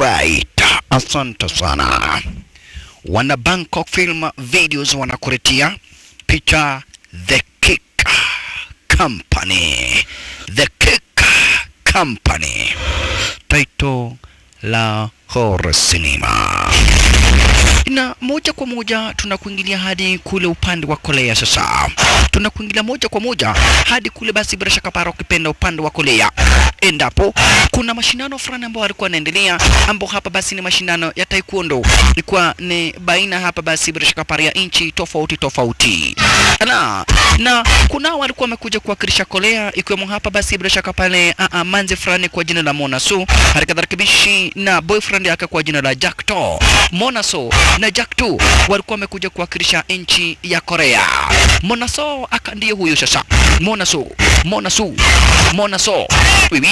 Alright, asante sana. Wana Bangkok Film Videos wanakuletea picha The Kick Company. The Kick Company. Title la horror cinema. Na moja kwa moja tunakuingilia hadi kule upande wa Korea sasa. Tunakuingilia moja kwa moja hadi kule basi bila shaka para ukipenda upande wa Korea. Endapo kuna mashindano fulani ambayo alikuwa anaendelea ambao hapa basi ni mashindano ya taekwondo. Ilikuwa ni baina hapa basi bila shaka para ya nchi tofauti tofauti. Na na kunao walikuwa wamekuja kuwakilisha Korea ikiwemo hapa basi bila shaka pale uh, uh, manzi fulani kwa jina la Mona Su, hali kadhalika bishi na boyfriend yake kwa jina la Jack To. Mona So na Jack To walikuwa wamekuja kuwakilisha nchi ya Korea. Mona So aka ndiye huyo sasa. Mona So, Mona Su, Mona So. Bibi.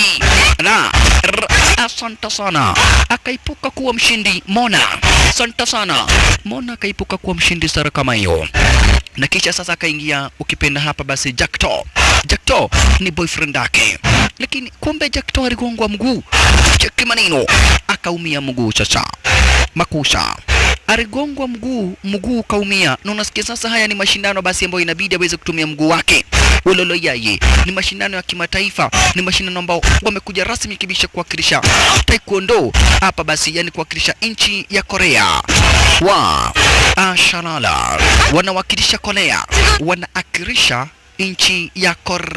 Na r- asante sana. Akaipuka kuwa mshindi Mona. Asante sana. Mona akaipuka kuwa mshindi sara kama hiyo na kisha sasa akaingia ukipenda hapa basi Jackto. Jackto ni boyfriend yake, lakini kumbe Jackto aligongwa mguu, cheki maneno, akaumia mguu sasa, makusha aligongwa mguu, mguu kaumia, na unasikia sasa, haya ni mashindano basi ambayo inabidi aweze kutumia mguu wake ulolo yaye ni mashindano ya kimataifa, ni mashindano ambao wamekuja rasmi kibisha kuwakilisha taekwondo hapa basi, yani kuwakilisha nchi ya Korea wa Ashalala wanawakilisha Korea, wanaakilisha nchi ya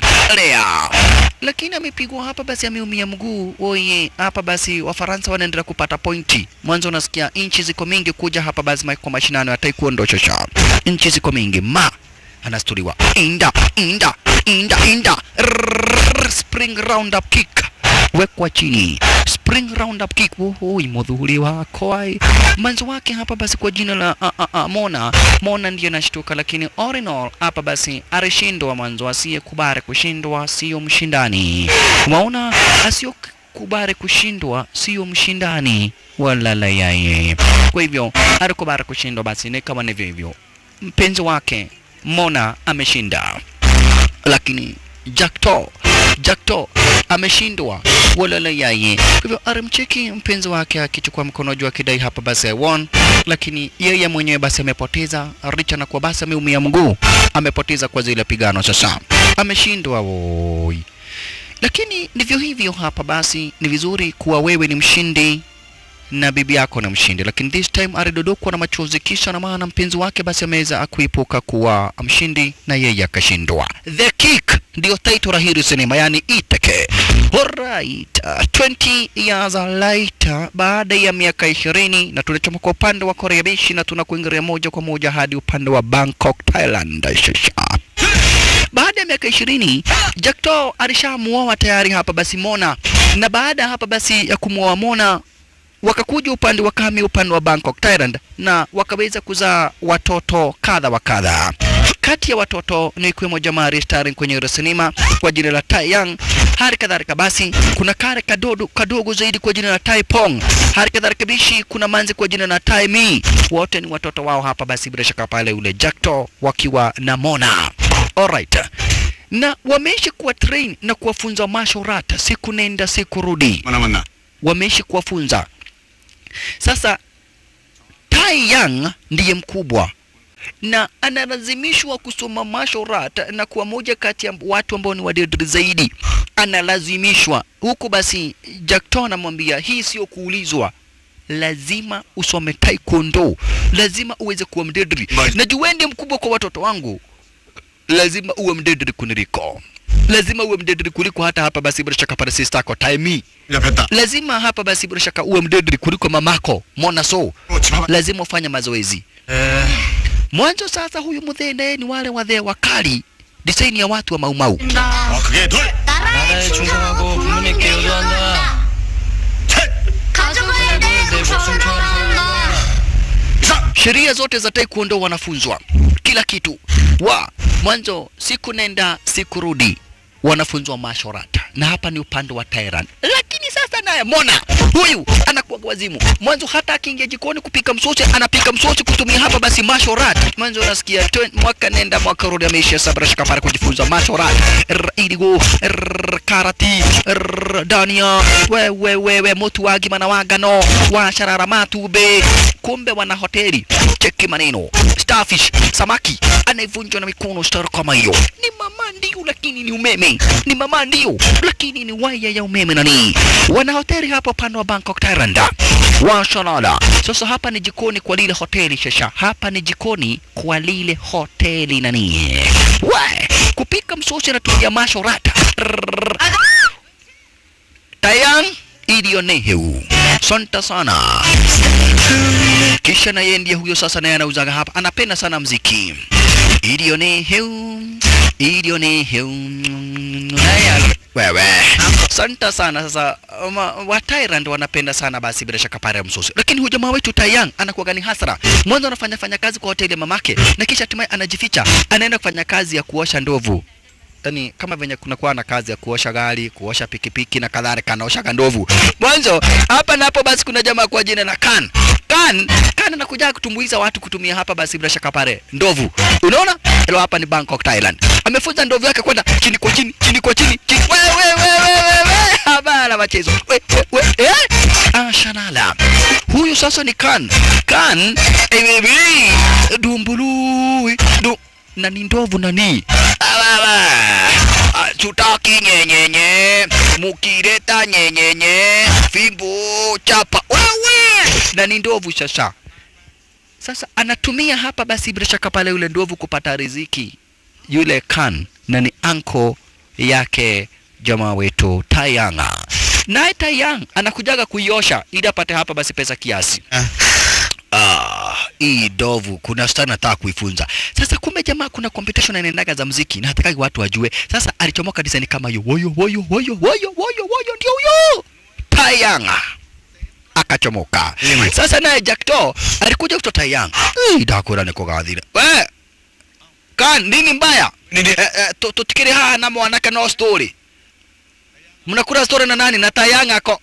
Korea, lakini amepigwa hapa basi, ameumia mguu. Oye, hapa basi Wafaransa wanaendelea kupata pointi. Mwanzo unasikia nchi ziko mingi kuja hapa basi kwa mashindano ya taekwondo shosha, nchi ziko mingi ma anastuliwa inda inda inda inda Rrrr, spring round up kick wekwa chini spring round up kick wohoi mudhuri wako ai manzo wake hapa basi kwa jina la a, a, a, Mona Mona ndiye anashtuka, lakini all in all hapa basi alishindwa mwanzo. Asiyekubali kushindwa sio mshindani. Umeona, asio kubali kushindwa sio mshindani wala la yaye. Kwa hivyo alikubali kushindwa, basi ni kama ndivyo hivyo, mpenzi wake Mona ameshinda, lakini Jackto Jackto ameshindwa wala yeye. Kwa hivyo alimcheki mpenzi wake akichukua mkono juu akidai hapa basi I won, lakini yeye mwenyewe basi amepoteza richa na kwa basi ameumia mguu, amepoteza kwa zile pigano, sasa ameshindwa woi. Lakini ndivyo hivyo hapa basi, ni vizuri kuwa wewe ni mshindi na bibi yako na mshindi, lakini this time alidodokwa na machozi, kisha na maana mpenzi wake basi ameweza kuipuka kuwa mshindi na yeye akashindwa. The Kick ndio title la hili sinema, yani Iteke. Alright, uh, 20 years later, baada ya miaka ishirini na tunachoma kwa upande wa Korea Bishi na tunakuingilia moja kwa moja hadi upande wa Bangkok, Thailand. Shasha. Baada ya miaka ishirini Jackto alishamuoa tayari hapa basi Mona, na baada ya hapa basi ya kumuoa Mona wakakuja upande wa Kami, upande wa Bangkok Thailand, na wakaweza kuzaa watoto kadha wa kadha. Kati ya watoto ni ikiwemo jamaa starring kwenye ile sinema kwa jina la Tai Young. Hali kadhalika basi kuna kare kadogo, kadogo zaidi kwa jina la Tai Pong. Hali kadhalika bishi kuna manzi kwa jina la Tai Mi. Wote ni watoto wao hapa basi, bila shaka pale ule Jackto wakiwa na Mona. Alright. Na wameishi kuwa train na kuwafunza martial art siku nenda siku rudi, Mana mana. wameishi kuwafunza sasa Tai Young ndiye mkubwa na analazimishwa kusoma martial art na kuwa moja kati ya watu ambao ni wadedri zaidi, analazimishwa huku. Basi Jackto anamwambia hii sio kuulizwa, lazima usome taekwondo, lazima uweze kuwa mdedri, Basi. na juu wewe ndiye mkubwa kwa watoto wangu, lazima uwe mdedri kuniliko, lazima uwe mdedri kuliko hata hapa basi bila shaka pale sister yako Taimi 야 뱉다. lazima hapa basi bila shaka uwe mdedri kuliko mamako Mona So, 어 집합. lazima ufanye mazoezi 에. mwanzo. Sasa huyu mudhende ni wale wadhee wakali, design ya watu wa maumau. 아 그게 둘. 나라에 충성하고 부모님께 효도한다. 셋. 가져가야 돼. 내 목숨 한다. 이상. Sheria zote za taekwondo wanafunzwa kila kitu wa mwanzo, siku nenda siku rudi, wanafunzwa martial art, na hapa ni upande wa Thailand. Lakini sasa na naye Mona huyu anakuwa wazimu. Mwanzo hata akiingia jikoni kupika msosi, anapika msosi kutumia hapa basi mashorat. Mwanzo unasikia twen- mwaka nenda mwaka rudi, ameisha sabra shikapara kujifunza mashorat, R- iligo R- karati R- dania wewe wewe motu wagi mana wagano washarara matube, kumbe wana hoteli. Cheki maneno starfish, samaki anayevunjwa na mikono star kama hiyo ni mama ndio, lakini ni umeme. Ni mama ndio, lakini ni waya ya umeme nani. Wana hoteli hapo upande wa Bangkok Thailand. Washalala. Sasa hapa ni jikoni kwa lile hoteli shasha. Hapa ni jikoni kwa lile hoteli nani. We, kupika msosi anatumia mashorata. Rrrr. Tayang iliyoneheu. Santa sana. Kisha na yeye ndiye huyo sasa naye anauzaga hapa. Anapenda sana mziki. Iliyoneheu. Iliyoneheu. Naye wewe. Santa sana sasa uma, wa Thailand wanapenda sana basi bila shaka pare ya msosi. Lakini huyu jamaa wetu Taiyang anakuwa gani hasara. Mwanzo anafanya fanya kazi kwa hoteli ya mamake na kisha hatimaye anajificha. Anaenda kufanya kazi ya kuosha ndovu yani kama venye kunakuwa na kazi ya kuosha gari, kuosha pikipiki na kadhalika, anaosha ndovu. Mwanzo hapa na hapo basi kuna jamaa kwa jina la Kan. Kan, Kan anakuja kutumbuiza watu kutumia hapa basi bila shaka pale ndovu. Unaona? Hilo hapa ni Bangkok, Thailand. Amefunza ndovu yake kwenda chini kwa chini, chini kwa chini, chini. Wewe wewe wewe wewe. Habara machezo. We, we, we. Eh? Ah, shanala. Huyu sasa ni Kan. Kan, eh, baby. Dumbulu. Du na ni ndovu nani? Ababa. Ah, Tutaki nyenyenye, mukireta nyenyenye, fimbo chapa. Wewe na ni ndovu sasa. Sasa anatumia hapa basi bila shaka pale yule ndovu kupata riziki. Yule Kan na ni anko yake jamaa wetu Tayanga. Naye Tayang anakujaga kuiosha ili apate hapa basi pesa kiasi. Ah, hii ndovu kuna stana nataka kuifunza. Sasa kumbe jamaa kuna competition inaendaga za mziki na hataki watu wajue. Sasa alichomoka design kama hiyo. Woyo woyo woyo woyo woyo woyo ndio huyo. Tayanga akachomoka. Sasa naye Jackto alikuja kutoa Tayanga. Eh, dakora niko gathira. We. Kan nini mbaya? Nini? Eh, eh, tu- tutikire haha na mwanake no story. Mnakula story na nani? Na Tayanga ako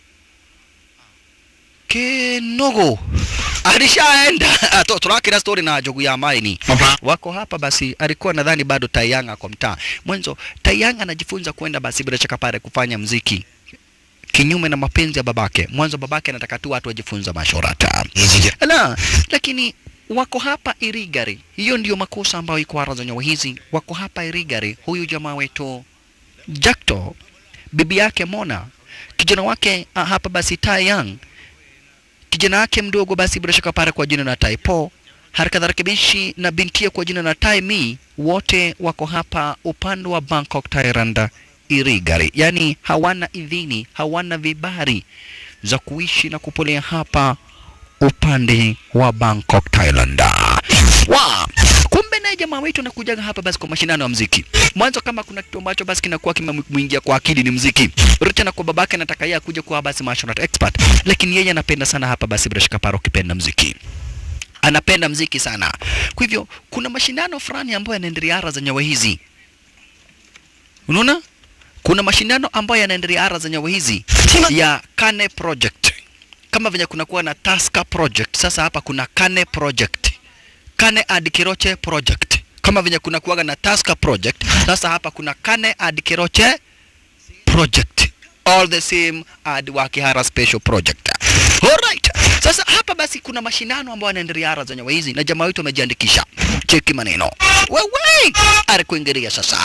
Kinogo alishaenda. Ah, tu- Turakira story na jogu ya maini Papa. wako hapa basi, alikuwa nadhani bado Tayanga kwa mtaa mwanzo. Tayanga anajifunza kwenda basi bila shaka pale kufanya mziki kinyume na mapenzi ya babake. Mwanzo babake anataka tu watu wajifunza mashorata la, lakini wako hapa Irigari. Hiyo ndiyo makosa ambayo iko ara za nyawa hizi. Wako hapa Irigari, huyu jamaa wetu Jakto, bibi yake Mona, kijana wake ah, hapa basi Taeyang, kijana wake mdogo basi bila shaka pale kwa jina la Taipo, harakadha rakibishi na bintia kwa jina la Taimi, wote wako hapa upande wa Bangkok, Thailand, Irigari. Yani hawana idhini, hawana vibari za kuishi na kupolea hapa upande wa Bangkok, Thailand. Wa kumbe naye jamaa wetu anakujaga hapa basi kwa mashindano ya mziki. Mwanzo kama kuna kitu ambacho basi kinakuwa kimemwingia kwa akili ni mziki. Richa na kwa babake anataka yeye akuje kuwa basi martial art expert, lakini yeye anapenda sana hapa basi bila shaka paro kipenda mziki anapenda mziki sana. Kwa hivyo kuna mashindano fulani ambayo yanaendelea ara za nyawa hizi, unaona, kuna mashindano ambayo yanaendelea ara za nyawa hizi ya Kane Project, kama venye kunakuwa na Taska Project. Sasa hapa kuna Kane Project, Kane Ad Kiroche Project, kama venye kunakuwa na Taska Project. Sasa hapa kuna Kane Ad Kiroche Project, all the same Ad Wakihara Special Project. Alright. Sasa hapa basi kuna mashindano ambayo yanaendelea ara za nyawa hizi na jamaa wetu amejiandikisha. Cheki maneno. Wewe ari kuingilia sasa.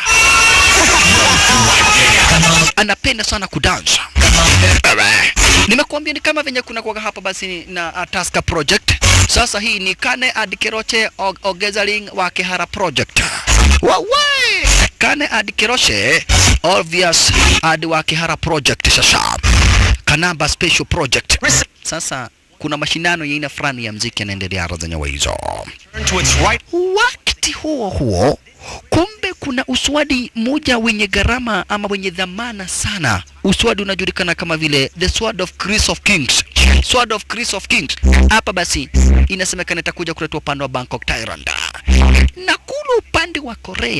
Anapenda sana kudansa. Ewe. Nimekuambia ni kama venye kuna kuwaga hapa basi na uh, Taska Project. Sasa hii ni Kane Adikeroche Og- Ogezaling wa Kihara Project. Wewe Kane Adikeroche obvious Ad wa Kihara Project sasa. Kanamba Special Project. Sasa kuna mashindano ya aina fulani ya mziki yanaendelea ara za nyawa hizo. Turn to its right. Wakati huo huo, kumbe kuna uswadi mmoja wenye gharama ama wenye dhamana sana. Uswadi unajulikana kama vile the sword of Chris of Kings. Sword of Chris of Kings. Hapa basi inasemekana itakuja kuletwa upande wa Bangkok, Thailand. Na kule upande wa Korea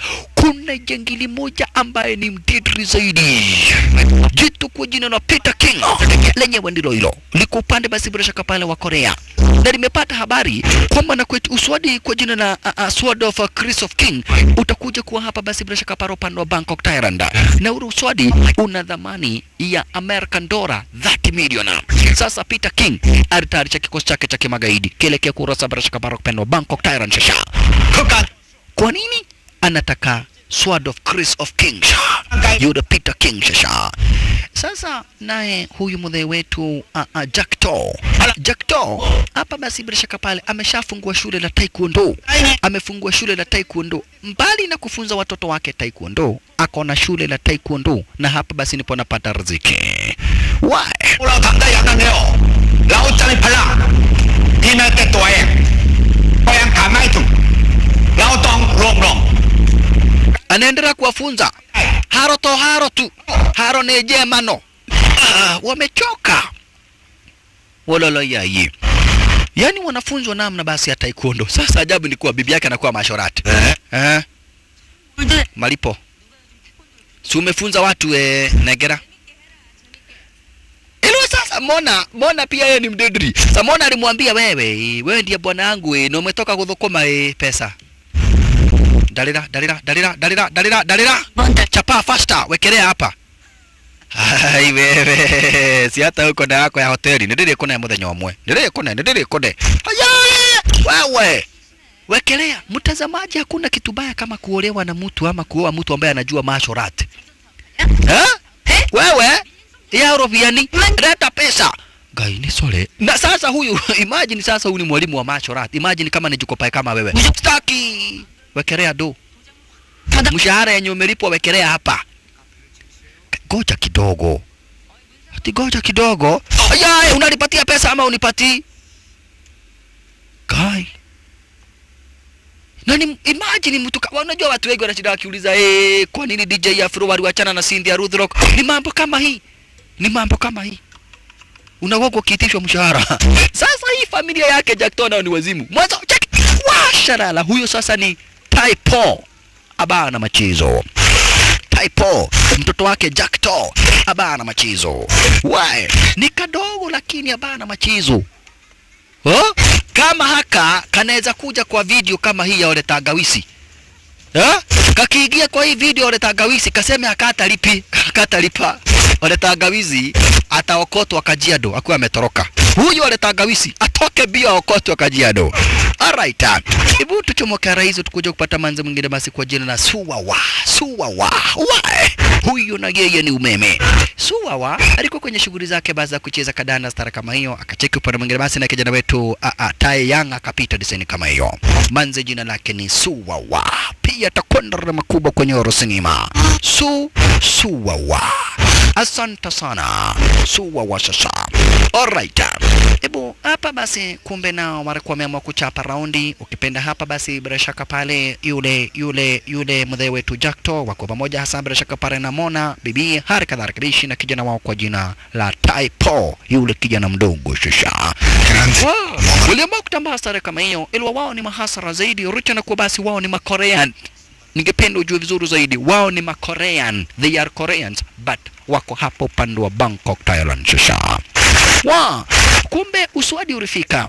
kuna jangili moja ambaye ni mtitri zaidi, jitu kwa jina la Peter King, lenyewe ndilo hilo liko upande basi bila shaka pale wa Korea, na limepata habari kwamba na kwetu uswadi kwa jina la uh, uh, Sword of uh, Chris of King utakuja kuwa hapa basi bila shaka pale upande wa Bangkok Thailand, na ule uswadi una dhamani ya American dollar 30 million. Sasa Peter King alitayarisha kikosi chake cha kimagaidi kielekea kurasa bila shaka pale upande wa Bangkok Thailand. Shasha kwa nini anataka Sword of Chris of King yule Peter King shasha. Sasa naye huyu mzee wetu uh, uh, Jack To Jack To hapa basi bila shaka pale ameshafungua shule la taekwondo, amefungua shule la taekwondo. Mbali na kufunza watoto wake taekwondo, ako na shule la taekwondo, na hapa basi nipo napata riziki. Why? 我老唐家人嘅哦，老真係啦，見下嘅袋啊，我人行埋度，老當龍龍， anaendelea kuwafunza haro to haro tu haro ni jemano ah, wamechoka waloloyayi yaani wanafunzwa namna basi ya taekwondo sasa ajabu ni kuwa bibi yake anakuwa mashorati eh? malipo si umefunza watu eh, negera ilo sasa mona mona pia yeye ni mdedri sa mona alimwambia wewe wewe ndiye bwana yangu eh, na umetoka kuthukuma eh, pesa dalira dalira dalira dalira dalira dalira chapa faster wekelea hapa Ai wewe si hata huko na yako ya hoteli ndirire kuna muthenya umwe ndirire kuna ndirire kuna Aya, wewe wekelea mtazamaji hakuna kitu baya kama kuolewa na mtu ama kuoa mtu ambaye anajua mashorat eh wewe ya robiani leta pesa Gai ni sole. Na sasa huyu imagine sasa huyu ni mwalimu wa mashorat. Imagine kama ni jukopai kama wewe. Staki. Wekelea do. Mshahara yenye umelipwa wekelea hapa. Goja kidogo. Ati goja kidogo. Aya, unanipatia pesa ama unipati? Kai. Na ni imagine mtu kama unajua watu wengi wanashinda wakiuliza eh, kwa nini DJ Afro waliwachana na Cindy ya Ruth Rock? Ni mambo kama hii. Ni mambo kama hii. Unakuwa ukiitishwa mshahara. Sasa hii familia yake Jack Tona ni wazimu. Mwanzo check. Washarala huyo sasa ni Taipo. Abana machizo. Taipo mtoto wake Jack To abana machizo. Why? Ni kadogo lakini abana machizo. Oh? Kama haka kanaweza kuja kwa video kama hii ya Ole Tagawisi. Eh? Kakiingia kwa hii video Ole Tagawisi kaseme akatalipi, akatalipa. Ole Tagawisi ataokotwa Kajiado akiwa ametoroka. Huyu Ole Tagawisi atoke bio aokotwe Kajiado. Alright. Hebu tuchomoke rais tukuja kupata manzi mwingine basi kwa jina la Suwawa. Suwawa. Why? Huyu na yeye ni umeme. Suwawa alikuwa kwenye shughuli zake baada ya kucheza kadanda stara kama hiyo, akacheki upande mwingine basi na kijana wetu a, a, Tae Yang akapita design kama hiyo. Manzi jina lake ni Suwawa. Pia takwenda na makubwa kwenye Oro Cinema. Su Suwawa. Asante sana. Suwawa sasa. Alright. Hebu hapa basi, kumbe nao walikuwa wameamua kuchapa raundi. Ukipenda hapa basi, bila shaka pale yule yule yule mzee wetu Jackto wako pamoja, hasa bila shaka pale na Mona bibi, hali kadhalika bishi na kijana wao kwa jina la Taipo, yule kijana mdogo shasha Wow. Waliamua kutambaa stare kama hiyo, ilwa wao ni mahasara zaidi, richa na kuwa basi wao ni Makorean. Ningependa ujue vizuri zaidi, wao ni Makorean, they are Koreans but wako hapo upande wa Bangkok, Thailand shasha wa kumbe uswadi ulifika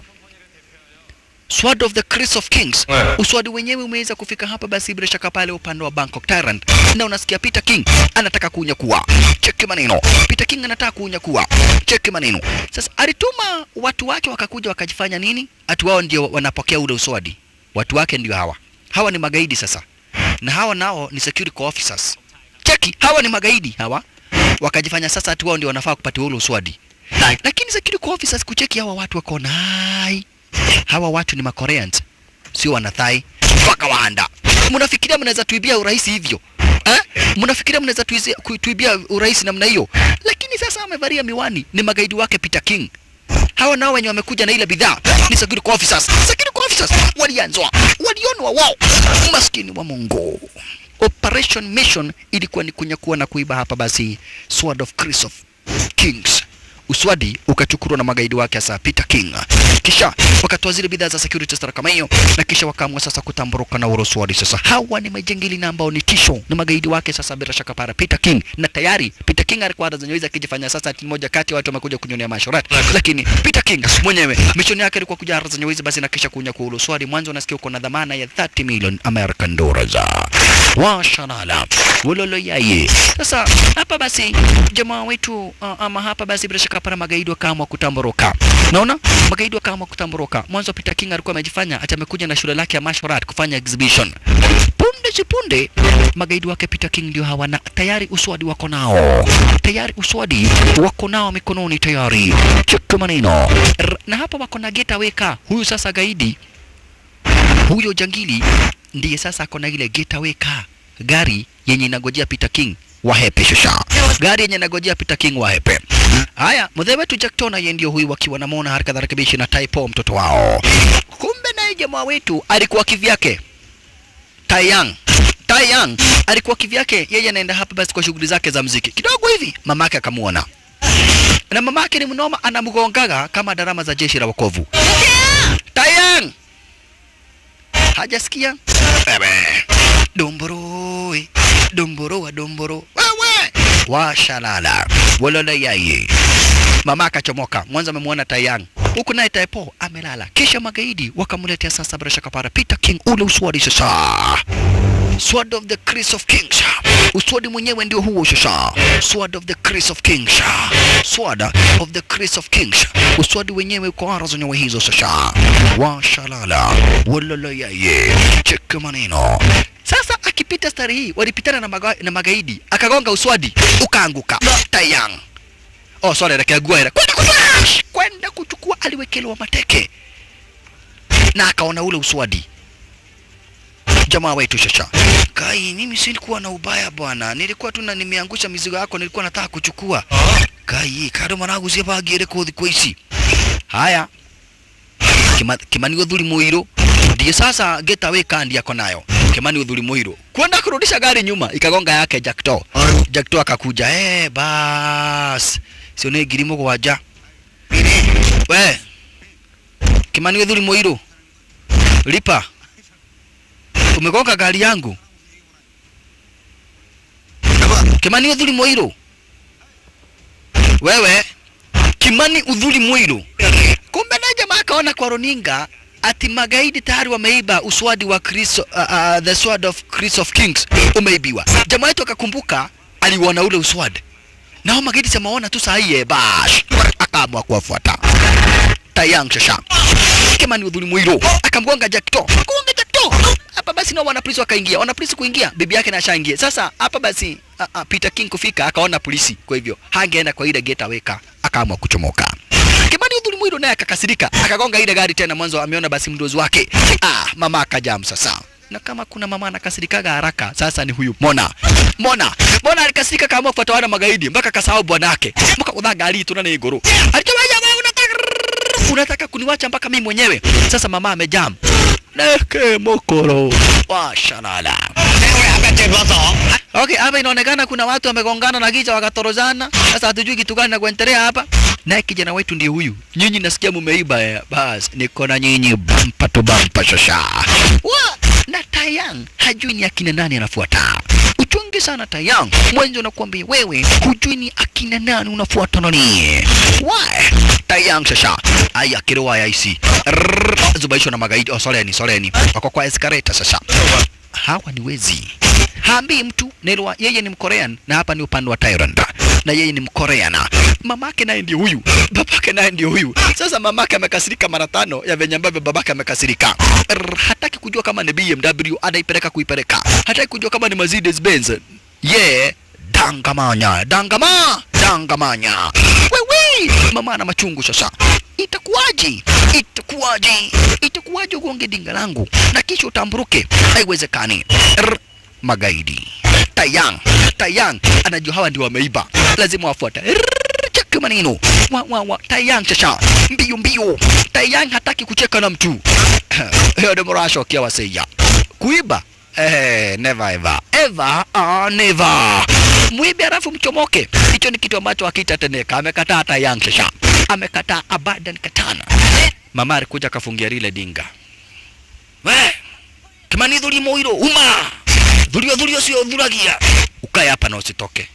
Sword of the Chris of Kings. Yeah. Uswadi wenyewe umeweza kufika hapa basi bila shaka pale upande wa Bangkok Thailand. Na unasikia Peter King anataka kuunyakua. Cheki maneno. Peter King anataka kuunyakua. Cheki maneno. Sasa alituma watu wake wakakuja wakajifanya nini? Atu wao ndio wanapokea ule uswadi. Watu wake ndio hawa. Hawa ni magaidi sasa. Na hawa nao ni security officers. Cheki, hawa ni magaidi hawa. Wakajifanya sasa atu wao ndio wanafaa kupatiwa ule uswadi. Lakini security officers kucheki hawa watu wako nai. Hawa watu ni Makoreans, sio wanathai mpaka waanda. Mnafikiria mnaweza tuibia urahisi hivyo eh? Mnafikiria mnaweza tuizi- ku- tuibia urahisi namna hiyo? Lakini sasa wamevalia miwani, ni magaidi wake Peter King. Hawa nao wenye wamekuja na ile bidhaa ni security officers. Security officers walianzwa, walionwa wao, maskini wa Mungu. Operation Mission ilikuwa ni kunyakua na kuiba hapa basi Sword of Chris of Kings uswadi ukachukurwa na magaidi wake hasa Peter King. kisha wakatoa zile bidhaa za security store kama hiyo, na kisha wakaamua sasa kutamburuka na uruswadi. Sasa hawa ni majangili na ambao ni tisho na magaidi wake sasa, bila shaka para Peter King, na tayari Peter King alikuwa anazenyewiza akijifanya sasa ati mmoja kati ya watu wamekuja kunyonea mashorati, lakini Peter King mwenyewe mishoni yake ilikuwa kuja zenyewizi basi na kisha kunya kwa uruswadi. Mwanzo unasikia uko na dhamana ya 30 million American dollars washalala wololo yaye. Sasa hapa basi jamaa wetu uh, ama hapa basi bila shaka para magaidi wakaamua kutamburuka. Naona magaidi wakaamua kutamburuka. Mwanzo Peter King alikuwa amejifanya ati amekuja na shule lake ya martial art kufanya exhibition. Punde si punde magaidi wake Peter King ndio hawana tayari uswadi wako nao, tayari uswadi wako nao mikononi tayari. Cheka maneno R- na hapa wako na getaway car. Huyu sasa gaidi huyo jangili ndiye sasa ako na ile getaway car, gari yenye inagojea Peter King wahepe shusha, gari yenye inagojea Peter King wahepe. Haya, mzee wetu Jack Tona yeye ndio huyu wakiwa na Mona haraka dharakibishi na Taipo mtoto wao. Kumbe naye jamaa wetu alikuwa kivyake Taiyang Taiyang alikuwa kivyake, yeye anaenda hapa basi kwa shughuli zake za mziki. Kidogo hivi mamake akamuona, na mamake ni mnoma, anamgongaga kama darama za jeshi la wokovu. Taiyang hajasikia Bebe. domboro eh, domboro wa domboro wewe washalala walala yaye mama akachomoka mwanzo amemwona tayang huku naye taipo amelala kisha magaidi wakamletea sasa bila shaka para Peter King ule uswadi sasa Sword of the Chris of Kings. Uswadi mwenyewe ndio huo sasa. Sword of the Chris of Kings. Sword of the Chris of Kings. Uswadi wenyewe uko ara zenyewe hizo sasa. Washalala. Walala yaye. Cheka maneno. Sasa akipita stari hii walipitana na, maga, na magaidi akagonga uswadi ukaanguka. Tayang. Oh, sorry, rekagua ile. Kwenda kuchukua. Kwenda kuchukua aliwekelewa mateke. Na akaona ule uswadi jamaa wetu shasha kai mimi silikuwa na ubaya bwana nilikuwa tu na nimeangusha mizigo yako nilikuwa nataka kuchukua kai kado mwanangu sia bagire kothi kwa ici haya Kima, kimani uthuri muiro ndiye sasa getaway kandi yako nayo kimani uthuri muiro kwenda kurudisha gari nyuma ikagonga yake jakto jakto akakuja eh bas sio ni ngiri mũgwanja we kimani uthuri muiro lipa umegonga gari yangu Kimani Udhuri Moiro. Wewe Kimani Udhuri Moiro. Kumbe na jamaa akaona kwa runinga ati magaidi tayari wameiba uswadi wa Chris, uh, uh, the sword of Chris of Kings umeibiwa. Jamaa wetu akakumbuka aliuona ule uswadi. Nao magaidi semaona tu saa hii eh, bash akaamua kuwafuata. Tayang shasha. Kimani Udhuri Moiro akamgonga Jakto. Akamgonga Jakto. Hapa basi nao wanapolisi wakaingia. Wanapolisi kuingia, bibi yake na ashaingia. Sasa hapa basi uh, uh, Peter King kufika akaona polisi, kwa hivyo hangeenda kwa ile gate aweka, akaamua kuchomoka. Kimani Udhuri Mwiro naye akakasirika, akagonga ile gari tena. Mwanzo ameona basi mdozi wake. Ah, mama akajam sasa na kama kuna mama anakasirikaga haraka, sasa ni huyu Mona. Mona, Mona alikasirika kama kufuata wana magaidi mpaka kasahau bwanake. Mpaka kudha gari tu na ni iguru. Alichoma jamaa unataka unataka kuniwacha mpaka mimi mwenyewe. Sasa mama amejam. Neke mokoro. Washalala. Wewe hapa tebo song. Okay, hapa inaonekana kuna watu wamegongana na kichwa wakatorozana. Sasa hatujui kitu gani na kuendelea hapa. Naye kijana wetu ndiye huyu. Nyinyi nasikia mumeiba eh. Bas, niko na nyinyi bampa tu bampa shasha. Wa, na Tayang hajui ni akina nani anafuata. Uchungi sana Tayang. Mwenzo nakwambia wewe hujui ni akina nani unafuata nani. Why? Tayang shasha. Aya kiroa ya isi. Rrrr, Zubaishwa na magaidi. Oh, soreni, soreni. Wako kwa escalator sasa hawa ni wezi. Haambii mtu Nelwa, yeye ni Mkorean na hapa ni upande wa Thailand na yeye ni Mkorean. Mamake naye ndio huyu, babake naye ndio huyu. Sasa mamake amekasirika mara tano ya venye ambavyo babake amekasirika. Rrr, Hataki kujua kama ni BMW anaipeleka kuipeleka, hataki kujua kama ni Mercedes Benz. Ye dangamanya, dangama, dangamanya. Wewe mama ana machungu sasa. Itakuwaje? Itakuwaje? Itakuwaje ugonge dinga langu na kisha utamburuke? Haiwezekani. Rr, Magaidi. Tayang, Tayang anajua hawa ndio wameiba, lazima wafuate. Rrr, Cheki maneno wa, wa, wa. Tayang sasa mbio mbio. Tayang hataki kucheka na mtu. Hiyo ndio mrasho kia waseya. Kuiba Eh, never ever. Ever or never. Mwibe halafu mchomoke. Hicho ni kitu ambacho hakitatendeka. Amekataa hata Yang sasa. amekataa abadan katana. Mama alikuja akafungia lile dinga. We, Kimani dhuri moiro uma. Dhurio dhurio sio dhuragia. Ukae hapa na usitoke.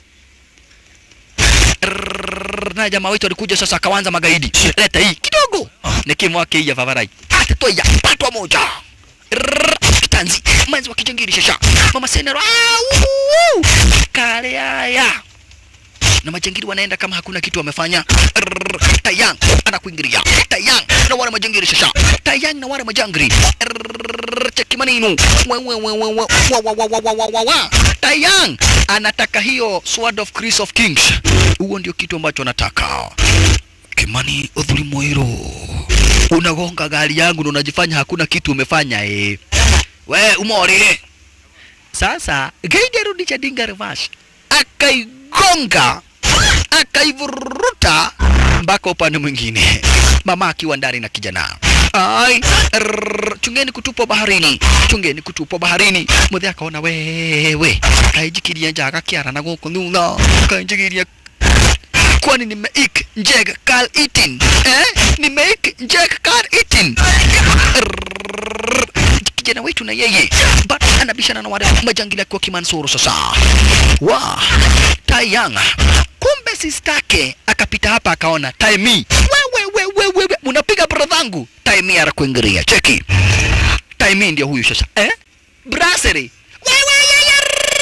Rrrr, Na jamaa wetu alikuja sasa akaanza magaidi. Leta hii kidogo. Nikimwake hii ya vavarai. Ate toya patwa moja. Rrrr, Kitanzi mwenzi wa kijangiri shasha. Mama Senero. Ah, uu, kale haya na majangiri wanaenda kama hakuna kitu wamefanya. Rrrr, Tayang anakuingilia. Tayang na wale majangiri shasha. Tayang na wale majangiri. Rrrr, Cheki maneno. Wa, wa, wa, wa, wa, wa, wa, wa, wa, wa, wa, wa, wa. Tayang anataka hiyo Sword of Chris of Kings. Huo ndio kitu ambacho anataka. Kimani Odhuri Moiro, unagonga gari yangu na unajifanya hakuna kitu umefanya eh. We umorire. Sasa gaidi arudisha dinga reverse, akaigonga akaivuruta mpaka upande mwingine, mama akiwa ndani na kijana. Ai, rrrr, chungeni kutupwa baharini, chungeni kutupwa baharini. Muthe akaona wewe, kaijikiria njaga kiara na guku thutha, kaijikiria kwani nimeik njeg kal itin eh? nimeik njeg kal itin Rrrr. kijana wetu na yeye bado anabishana na wale majangili akiwa kimansuru sasa wa tayang kumbe sistake akapita hapa akaona taimi wewe wewe wewe unapiga brodhangu taimi arakuingiria cheki taimi ndio huyu sasa eh? braseri wewe yeye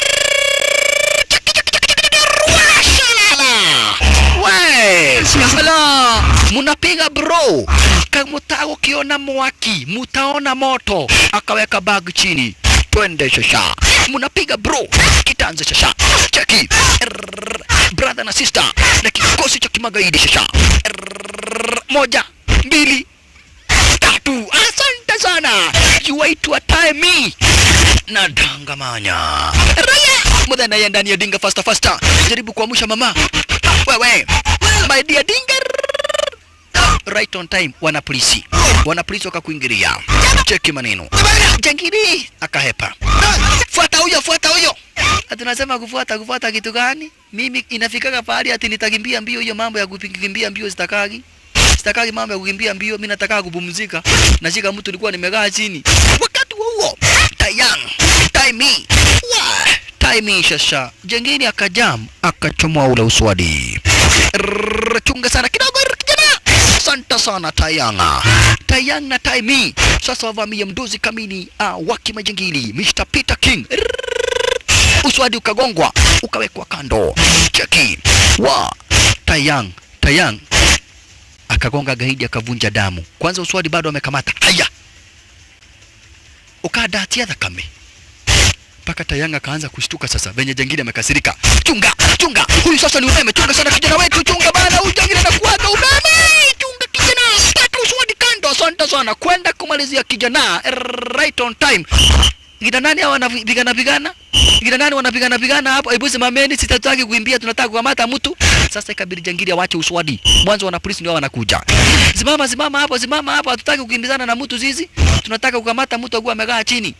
We, ala, munapiga bro, kamutaka ukiona mwaki mutaona moto, akaweka bag chini, twende shasha, munapiga bro, kitanze shasha, cheki Rrrr, brother na sister na kikosi cha kimagaidi shasha, Rrrr, moja mbili tatu, asante sana, yuaitwa time na dangamanya raya mudha naye ndani ya dinga fasta fasta jaribu kuamsha mama wewe my dear dinga right on time wana polisi wana polisi wakakuingilia cheki maneno jangiri akahepa fuata huyo fuata huyo ati nasema kufuata kufuata kitu gani mimi inafikaga pahali ati nitakimbia mbio hiyo mambo ya kukimbia mbio sitakagi sitakagi mambo ya kukimbia mbio mimi nataka kupumzika nashika mtu nilikuwa nimekaa chini wakati huo huo tayang taimi wa taimi shasha jengine akajam akachomoa ule uswadi Rrrr, chunga sana kidogo rrr, kijana asante sana tayanga tayang na taimi sasa wavamia mdozi kamili uh, waki majengili Mr. Peter King Rrrr, uswadi ukagongwa ukawekwa kando cheki wa tayang tayang akagonga gaidi akavunja damu kwanza uswadi bado amekamata haya ukadatia thakame mpaka Tayanga akaanza kushtuka sasa, venye jengine amekasirika. Chunga, chunga, huyu sasa ni umeme, chunga sana kijana wetu, chunga bana, huyu jengine anakuaga umeme, chunga kijana, kata uswadi kando. Asante sana, kwenda kumalizia kijana right on time. Gina nani hawa wanapigana pigana? Gina nani wanapigana pigana hapo? Hebu simameni, sitataki kuimbia, tunataka kukamata mtu. Sasa ikabidi jangili awache uswadi. Mwanzo wana polisi ndio wanakuja. Simama, simama hapo, simama hapo, hatutaki kukimbizana na mtu zizi. Tunataka kukamata mtu akiwa amekaa chini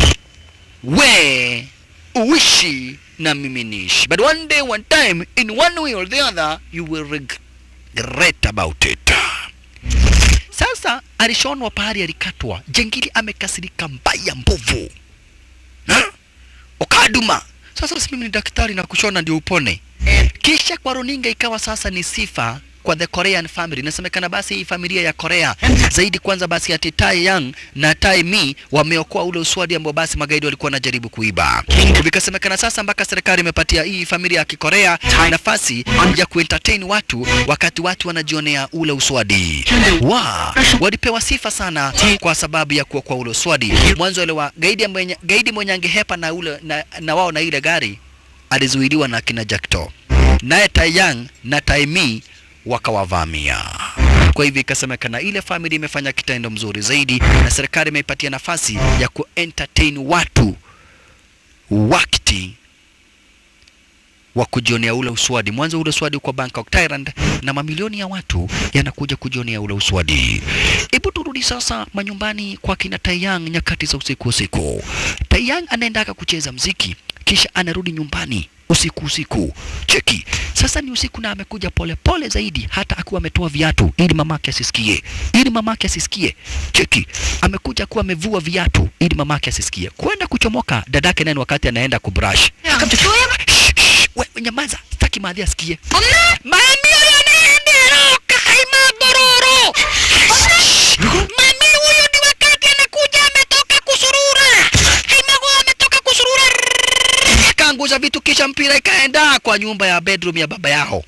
we uishi na mimi niishi but one day one time in one way or the other you will regret about it sasa alishonwa pahali alikatwa jengili amekasirika mbaya mbovu Ha? ukaduma sasa si mimi ni daktari na kushona ndio upone kisha kwa runinga ikawa sasa ni sifa kwa the Korean family. Inasemekana basi hii familia ya Korea zaidi kwanza basi ati Tai Yang na Tai Mi wameokoa ule uswadi ambao basi magaidi walikuwa wanajaribu kuiba. Vikasemekana sasa mpaka serikali imepatia hii familia ya Kikorea nafasi ya kuentertain watu wakati watu wanajionea ule uswadi. Wa, walipewa sifa sana kwa sababu ya kuokoa ule uswadi. Mwanzo ile wa gaidi mwenye gaidi mwenye angehepa na ule na, na wao na ile gari alizuiliwa na kina Jackto. Naye Taiyang na Taimi wakawavamia. Kwa hivyo ikasemekana ile family imefanya kitendo mzuri zaidi, na serikali imeipatia nafasi ya kuentertain watu wakati wa kujionea ule uswadi. Mwanzo ule uswadi uko Bangkok, Thailand, na mamilioni ya watu yanakuja kujionea ule uswadi. Hebu turudi sasa manyumbani kwa kina Taiyang nyakati za usiku usiku. Taiyang anaendaka kucheza mziki kisha anarudi nyumbani usiku usiku. Cheki sasa, ni usiku na amekuja pole pole zaidi, hata akiwa ametoa viatu ili mamake asisikie, ili mamake asisikie. Cheki, amekuja kuwa amevua viatu ili mamake asisikie, kwenda kuchomoka dadake nani wakati anaenda kubrush. Shh, shh, we, we, nyamaza, sitaki madhi asikie. Mami huyo anaenderoka haima dororo. Mami huyo ni wakati anakuja ametoka kusurura. Haimago ametoka kusurura. Akaangusha vitu kisha mpira ikaenda kwa nyumba ya bedroom ya baba yao.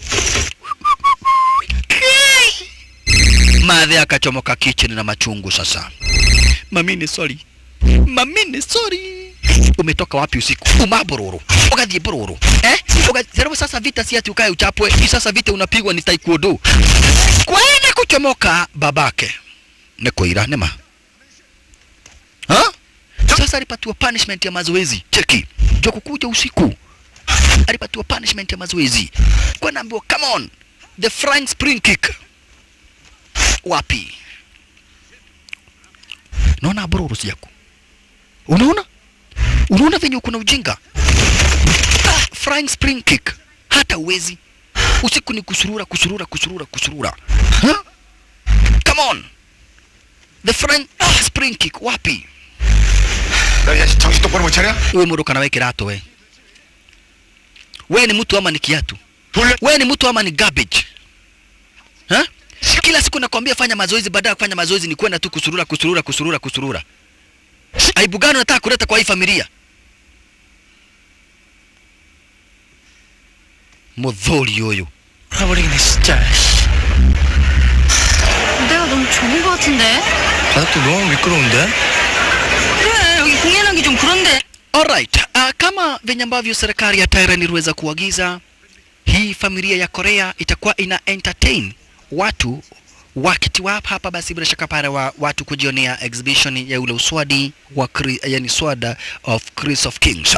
Madhi akachomoka kitchen na machungu sasa. Mami ni sorry. Mami ni sorry. Umetoka wapi usiku? Uma bororo. Ugathie bororo. Eh? Ugathie sasa vita si ati ukae uchapwe. Hii sasa vita unapigwa ni taekwondo. Kwenda kuchomoka babake. Ni kuira nema. Ha? Sasa alipatiwa punishment ya mazoezi. Cheki. Jo kukuja usiku. Alipatiwa punishment ya mazoezi. Kwa naambiwa come on. The flying spring kick. Wapi? Naona bororo si yako. Unaona? Unaona venye uko na ujinga? Ah, flying spring kick. Hata uwezi. Usiku ni kusurura, kusurura, kusurura, kusurura. Huh? Come on. The flying ah, spring kick wapi? 너 야, 정신 똑바로 못 차려? Wewe muruka na wewe kirato we. Wewe ni mtu ama ni kiatu? 돌려. Wewe ni mtu ama ni garbage? Ha? Kila siku nakwambia fanya mazoezi, baada ya kufanya mazoezi ni kwenda tu kusurura, kusurura, kusurura, kusurura. Aibu gani unataka kuleta kwa hii familia? Mudhuri huyu. 돌아버리겠네 진짜. 내가 너무 좋은 거 같은데? 바닥도 너무 미끄러운데? 그래 여기 공연하기 좀 그런데 Alright, uh, kama venye ambavyo serikali ya Thailand iliweza kuagiza, hii familia ya Korea itakuwa ina entertain watu wakati wa hapa, basi bila shaka pale wa watu kujionea exhibition ya ule uswadi wa Kri, yani swada of Chris of Kings.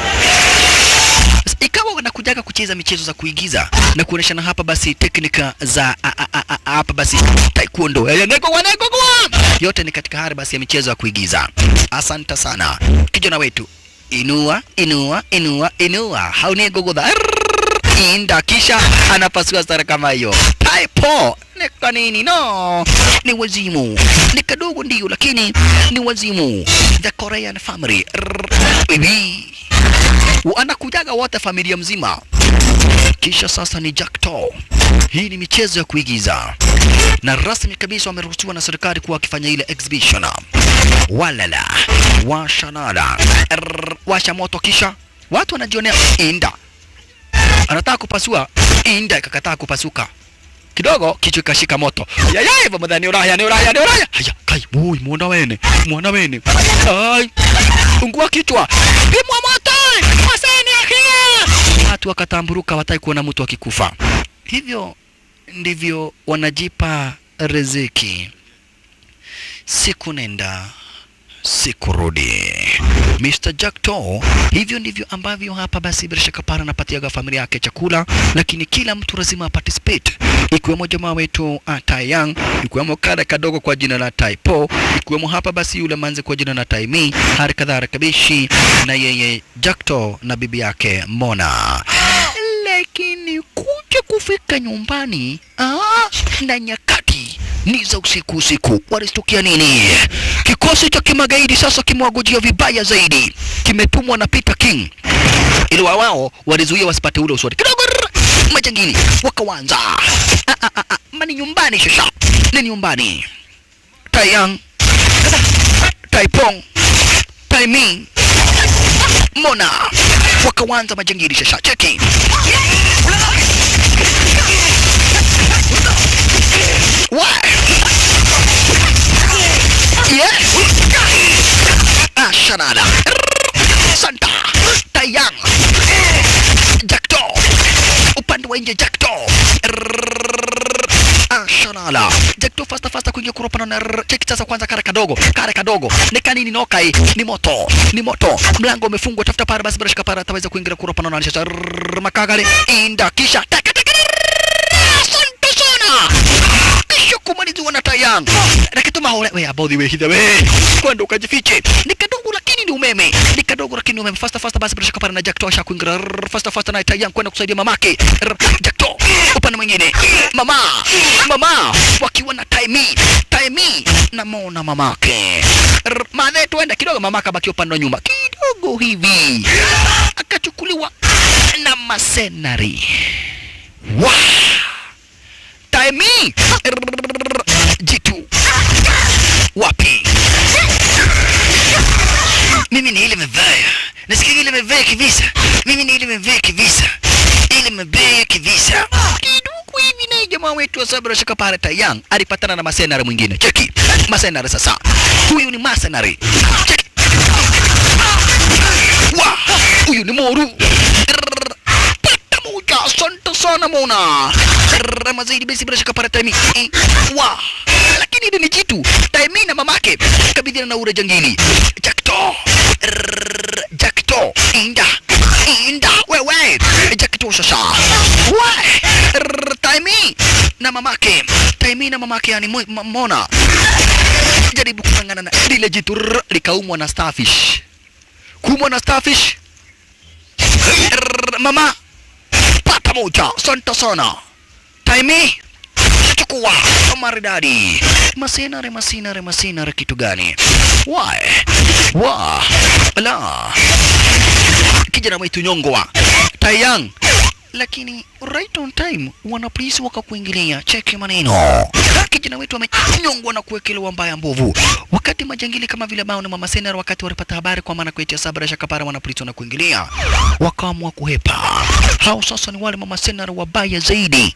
Ikawa wanakujaga kucheza michezo za kuigiza na kuoneshana hapa basi teknika za a, a, a, a, hapa basi taekwondo Eh, neko kwa neko kwa. yote ni katika hali basi ya michezo ya kuigiza. Asante sana kijana wetu, inua inua inua inua, haune gogotha inda, kisha anapasua stara kama hiyo. Taipo ni kwa nini? No, ni wazimu, ni kadogo ndio, lakini ni wazimu. The Korean family Bibi wanakujaga wote familia mzima. Kisha sasa ni Jackto. Hii ni michezo ya kuigiza na rasmi kabisa wameruhusiwa na serikali kuwa wakifanya ile exhibition. Walala washanala Rrrr, washa moto, kisha watu wanajionea. Inda anataka kupasua, Inda ikakataa kupasuka kidogo, kichwa ikashika moto. Yaya hivyo mdhani uraya ni uraya ni uraya. Haya kai boy, muona wene muona wene. Ai ungua kichwa, pimwa moto, waseni akia. Watu wakatamburuka, watai kuona mtu akikufa. Hivyo ndivyo wanajipa riziki, siku nenda siku rudi. Mr. Jackto, hivyo ndivyo ambavyo hapa basi bila shaka para anapatiaga familia yake chakula, lakini kila mtu lazima participate, ikiwemo jamaa wetu uh, Taiyang, ikiwemo kada kadogo kwa jina la Taipo, ikiwemo hapa basi yule manzi kwa jina la Taimi, hali kadhaa Kabishi na yeye Jackto na bibi yake Mona lakini kuja kufika nyumbani ah, na nyakati ni za usiku usiku, walistukia nini? Kikosi cha kimagaidi sasa kimewagojia vibaya zaidi, kimetumwa na Peter King ili wa wao walizuia wasipate ule uswadi kidogo. rrr, Majangili wakawanza ah, ah, ah, ah, mani nyumbani, shasha ni nyumbani. Taiyang, Taipong, Taiming, Mona wakawanza majangili shasha, cheki What? Yes. Ah, Shanada. Santa. Tayang. Jackto. Upande wa nje Jackto. Ah, Shanada. Jackto fasta fasta kuingia kuropa na rrr, cheki sasa kwanza kare kadogo kare kadogo ni kanini nokai ni moto ni moto mlango umefungwa tafuta para basi bila shaka para ataweza kuingia kuropa na ananisha rrr, makagale inda kisha taka taka rrrr, asante sana kisha kumaliziwa na tayang na kitu mahole we abodhi we hidha we kwenda ukajifiche ni kadogo lakini ni umeme ni kadogo lakini ni umeme fasta fasta basi bila shaka para na Jack tosha kuingia rrrr, fasta fasta na tayang kwenda kusaidia mamake Rrrr, Jack to upande mwingine mama mama wakiwa na taimi taimi na mona mamake Rrrr, madhe tuenda kidogo mamake abaki upande wa nyuma kidogo hivi akachukuliwa na masenari wow. taimi Rrrr, jitu wapi mimi ni ile mebaya nasikia ile mebaya kivisa mimi ni ile mebaya kivisa ile mebaya kivisa kidogo hivi na jamaa wetu wa sabra shaka pale tayang alipatana na masenari mwingine cheki masenari sasa huyu ni masenari cheki wa huyu ni moru Rrrr, pata moja asante sana mona Rrrr, mazaidi basi bila shaka pale taimi Eh, wa lakini hili ni jitu taimi na mamake kabidhiana na ure jangili jakto Rrrr, jakto inda inda wewe jakto sasa we Rrrr, taimi na mamake taimi na mamake yani mo- ma- mona jaribu kung'ang'ana na lile jitu rrrr, likaumwa na starfish kuumwa na starfish Rrrr, mama pata moja asante sana taimi chukua maridadi masinare masinare masinare kitu gani wae wa la kijana wetu nyongwa tayang lakini right on time wanapolisi wakakuingilia cheki maneno kijana wetu amenyongwa na kuwekelewa mbaya mbovu wakati majangili kama vile bao na mama senar wakati walipata habari kwa maana kuitia sabra shakapara wanapolisi wanakuingilia wakaamua kuhepa hao sasa ni wale mama senar wabaya zaidi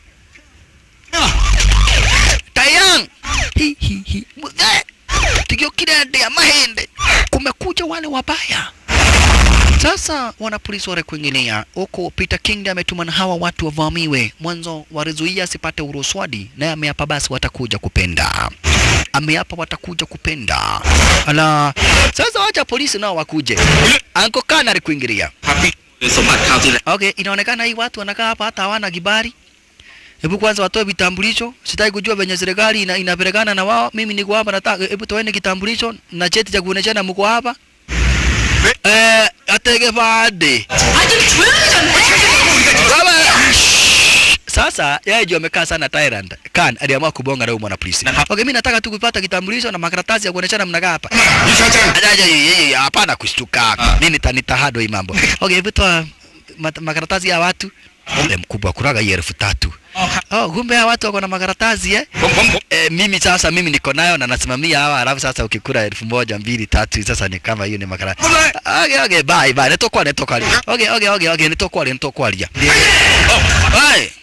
tayang hi hi hi mudhe tigio kidende ya mahende kumekuja wale wabaya sasa wanapolisi wanakuingilia huko Peter King ametuma na hawa watu wavamiwe mwanzo walizuia asipate uruswadi naye ameapa basi watakuja kupenda ameapa watakuja kupenda ala sasa wacha polisi nao wakuje anko kana alikuingilia สมบัติคราวที่แล้ว Okay, inaonekana hii watu wanakaa hapa hata hawana kibali. Hebu kwanza watoe vitambulisho. Sitaki kujua venye serikali ina, inapelekana na wao. Mimi niko hapa nataka hebu toeni kitambulisho na cheti cha kuoneshana mko hapa. Eh, atege baade. 아좀 조용히 좀 해. Baba. Sasa yeye ndio amekaa sana Thailand. Kan aliamua kubonga na huyo mwana polisi. Okay, mimi nataka tu kupata kitambulisho na makaratasi ya kuoneshana mnakaa hapa. นี่ใช่ใช่ Aja, yeye hapana kushtuka. Mimi nitahado hii mambo. Okay, hebu toa mat- makaratasi ya watu. Ule mkubwa kuraga hii elfu tatu. Oh, kumbe hawa watu wako na makaratasi eh? ผมผมผม E, mimi sasa mimi niko nayo na nasimamia hawa, alafu sasa ukikura elfu moja mbili tatu, sasa ni kama hiyo ni makaratasi. Okay, okay, bye bye, nitokwa nitokwa. Okay, okay, okay, okay, nitokwa nitokwa. Hey.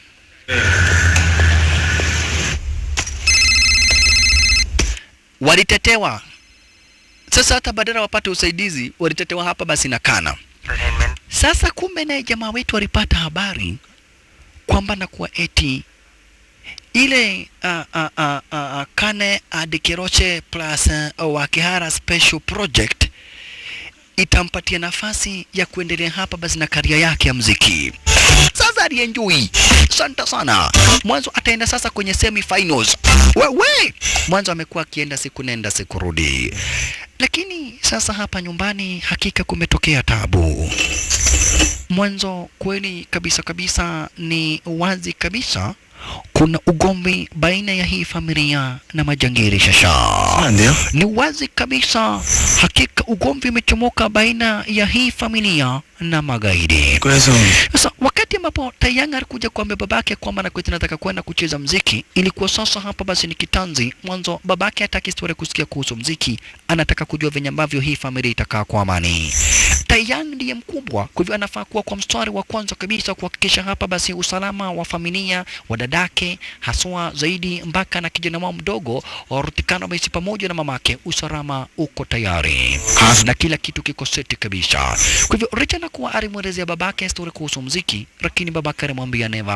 Walitetewa sasa, hata badala wapate usaidizi walitetewa hapa basi na kana. Sasa kumbe naye jamaa wetu alipata habari kwamba na kuwa eti ile uh, uh, uh, uh, Kane Adikeroche plus uh, Wakihara Special Project itampatia nafasi ya kuendelea hapa basi na karia yake ya mziki. Sasa alienjoy santa sana. Mwanzo ataenda sasa kwenye semi finals. Wewe mwanzo amekuwa akienda siku nenda siku rudi, lakini sasa hapa nyumbani hakika kumetokea tabu. Mwanzo kweli kabisa kabisa ni wazi kabisa kuna ugomvi baina ya hii familia na majangili shasha. 안 돼요? Ni wazi kabisa, hakika ugomvi umechomoka baina ya hii familia na magaidi. 그래서 Sasa wakati ambapo Tayanga alikuja kuambia babake kwamba nakweti nataka kwenda kucheza mziki, ilikuwa sasa hapa basi ni kitanzi. Mwanzo babake hataki historia kusikia kuhusu mziki, anataka kujua venye ambavyo hii familia itakaa kwa amani. Tayang ndiye mkubwa, kwa hivyo anafaa kuwa kwa mstari wa kwanza kabisa kuhakikisha hapa basi usalama wa familia wa dadake, haswa zaidi mpaka na kijana wao mdogo Rutikano Messi pamoja na mamake, usalama uko tayari na kila kitu kiko seti kabisa. Kwa hivyo Richard anakuwa alimwelezea babake story kuhusu mziki, lakini babake alimwambia never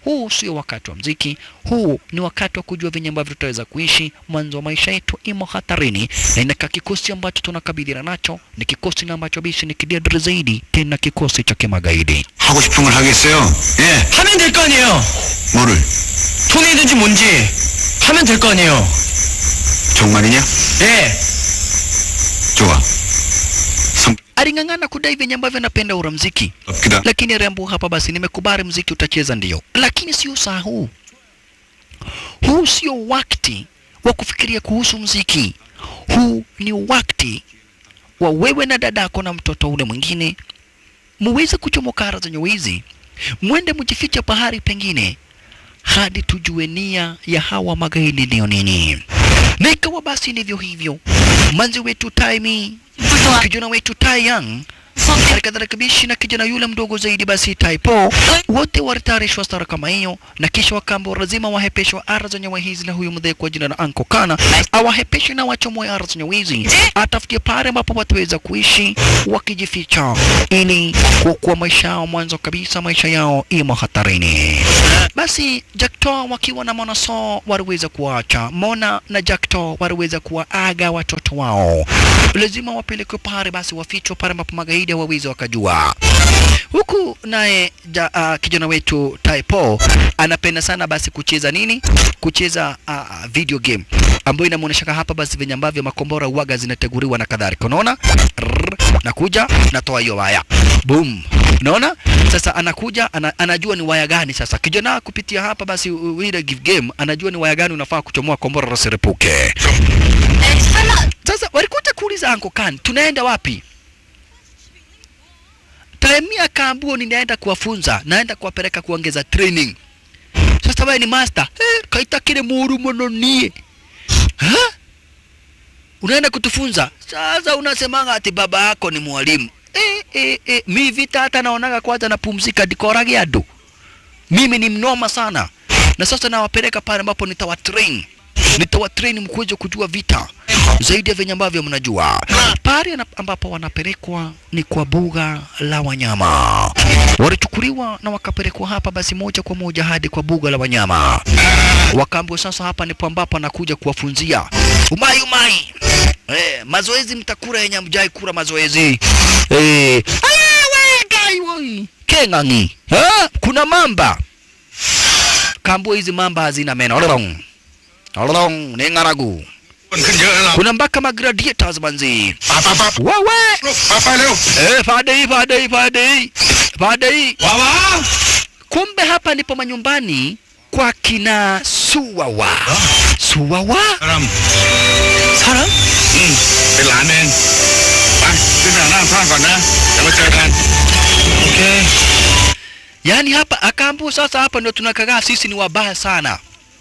huu sio wakati wa mziki, huu ni wakati wa kujua venye ambavyo tutaweza kuishi. Mwanzo wa maisha yetu imo hatarini, na inaka kikosi ambacho tunakabiliana nacho ni kikosi na ambacho bishi ni kidedre zaidi, tena kikosi cha kimagaidi. 하고 싶은 걸 하겠어요. 예. 하면 될 거 아니에요. 뭐를? 돈이든지 뭔지 하면 될 거 아니에요. 정말이냐? 예. 좋아. 성 Aling'ang'ana kudai venye ambavyo anapenda ura mziki, 없기다. lakini rembo hapa basi, nimekubali mziki utacheza ndio, lakini sio saa huu. Huu sio wakati wa kufikiria kuhusu mziki. Huu ni wakati wa wewe na dadako na mtoto ule mwingine muweze kuchomoka ara zenye wizi, mwende mjifiche pahali pengine hadi tujue nia ya hawa magaidi ndio nini. Na ikawa basi ndivyo hivyo, manzi wetu Taimi, kijana wetu Tai Young hali kadhalika Bishi na kijana yule mdogo zaidi basi Taipo, wote walitayarishwa stara kama hiyo, na kisha wakaambiwa lazima wahepeshwa ara za nyawa hizi na huyu mdhee kwa jina la Anko Kana awahepeshe na wachomoe ara za nyawa hizi, atafutie pale ambapo wataweza kuishi wakijificha, ili kuokoa maisha yao mwanzo kabisa, maisha yao imo hatarini. Basi Jackto wakiwa na Mona So waliweza kuacha Mona na Jackto waliweza kuwaaga watoto wao, lazima wapelekwe pale, basi wafichwe pale ambapo magaidi hawawezi wakajua. Huku naye ja, uh, kijana wetu Taipo anapenda sana basi kucheza nini, kucheza uh, video game ambayo inamuonyesha hapa basi venye ambavyo makombora uwaga zinateguriwa na kadhalika. Unaona, Rrrr, nakuja natoa hiyo waya boom Unaona? Sasa anakuja ana, anajua ni waya gani sasa. Kijana kupitia hapa basi u- u- ile give game anajua ni waya gani unafaa kuchomoa kombora lisirepuke. Sasa walikuja kuuliza Uncle Khan, tunaenda wapi? Taimi akaambiwa ninaenda kuwafunza, naenda kuwapeleka kuongeza training. Sasa wewe ni master. Eh, kaita kile muru mono nie. Ha? Unaenda kutufunza. Sasa unasemanga ati baba yako ni mwalimu. Eh, eh, eh, mi vita hata naonaga kwanza napumzika dikorage adu. Mimi ni mnoma sana. Na sasa nawapeleka pale ambapo nitawatrain. Nitawatrain mkuje kujua vita zaidi ya venye ambavyo mnajua. Pale ana- ambapo wanapelekwa ni kwa buga la wanyama. Walichukuliwa na wakapelekwa hapa basi moja kwa moja hadi kwa buga la wanyama. Wakaambiwa sasa hapa ndipo ambapo anakuja kuwafunzia umai umai. Eh, mazoezi mtakura yenye mjai kura mazoezi. Eh, ayawe gai woi. Keng'ang'i. Ha? Kuna mamba. Kaambua hizi mamba hazina meno. Ololong. Ololong, ni ng'aragu. Kuna mpaka magladiators manzi. 빠빠빠. Wewe. 빠빠 ร็ว. Eh, fadei, fadei, fadei. Fadei. 와와. Kumbe hapa ndipo manyumbani kwa kina Suwawa. Suwawa? 사람. 사람? 응. เป็นหลานเองไปขึ้นไปนั่งข้างก่อนนะเดี๋ยวมาเจอกัน 오케이. Yaani hapa akaambiwa sasa hapa ndio tunakagaa sisi ni wabaya sana.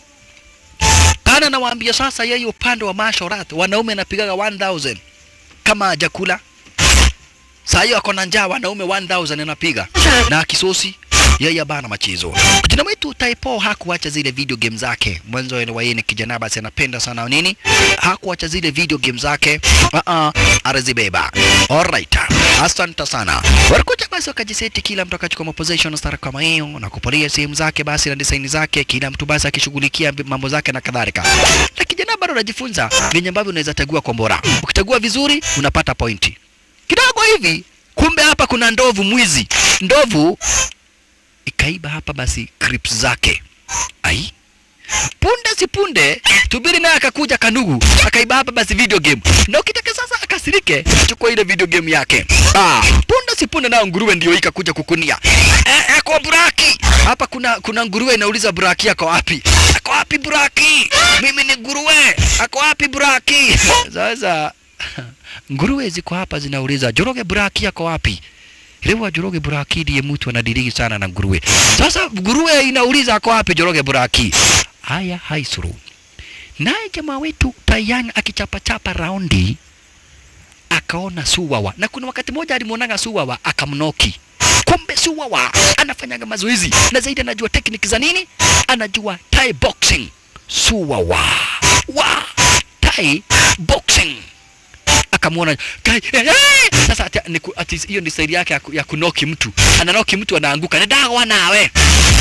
Kana nawaambia sasa yeye upande wa mashorat wanaume anapigaga 1000 kama jakula. Saa hiyo ako na njaa wanaume 1000 anapiga na kisosi yeye abana machezo. Kijana wetu Taipo hakuacha zile video game zake. Mwanzo wa yeye ni kijana basi anapenda sana nini? Hakuacha zile video game zake. Uh -uh, arazibeba. Alright. Asante sana. Walikuja basi wakajiseti kila mtu akachukua position stara kama hiyo na kupolia sehemu zake basi na design zake, kila mtu basi akishughulikia mambo zake na kadhalika. Na kijana bado anajifunza venye ambavyo unaweza tagua kombora. Ukitagua vizuri unapata pointi. Kidogo hivi kumbe hapa kuna ndovu mwizi. Ndovu ikaiba hapa basi clips zake. Ai, punde si punde tubiri naye akakuja kanugu akaiba hapa basi video game na ukitaka sasa akasirike chukua ile video game yake ah, punde si punde nayo nguruwe ndio ikakuja kukunia eh, ako buraki hapa kuna kuna nguruwe inauliza buraki yako wapi ako wapi buraki mimi ni nguruwe ako wapi buraki sasa nguruwe ziko hapa zinauliza joroge buraki yako wapi Lewa Joroge Buraki ndiye mtu anadiriki sana na nguruwe. Sasa nguruwe inauliza ako wapi Joroge Buraki? Haya haisuru. Naye jamaa wetu Tayang akichapachapa raundi akaona Suwawa, na kuna wakati mmoja alimwonaga Suwawa akamnoki. Kumbe Suwawa anafanyaga mazoezi na zaidi anajua tekniki za nini, anajua Thai boxing. Suwawa wa Thai boxing akamwona kai eh, eh! sasa ati, ni, ku- ati hiyo ni staili yake ya, ku- ya kunoki mtu ananoki mtu anaanguka ni dawa nawe